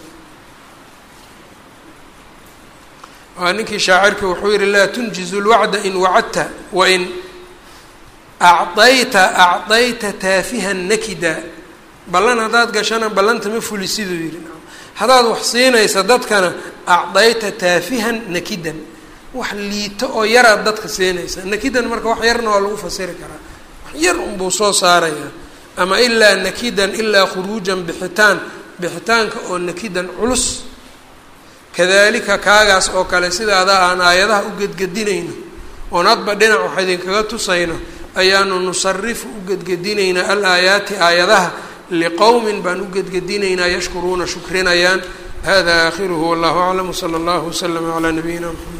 waa ninkii shaacirka wuxuu yihi laa tunjizu lwacda in wacadta wain acdayta acdayta taafihan nakida ballan haddaad gashana ballanta ma fuli siduu yihi haddaad wax siinaysa dadkana acdayta taafihan nakidan wax liito oo yaraad dadka siinaysa nakidan marka wax yarna waa lagu fasiri karaa wax yar unbuu soo saarayaa ama ilaa nakidan ilaa khuruujan bixitaan bixitaanka oo nakidan culus kadalika kaagaas oo kale sidaadaa aan aayadaha u gedgedinayno oon hadba dhinac wax idinkaga tusayno ayaanu nusarifu u gedgedinaynaa al aayaati aayadaha liqowmin baan u gedgedinaynaa yashkuruuna shukrinayaan hada aakhiruhu wallahu aclam wsala allahu waslama calaa nabiyina mxamed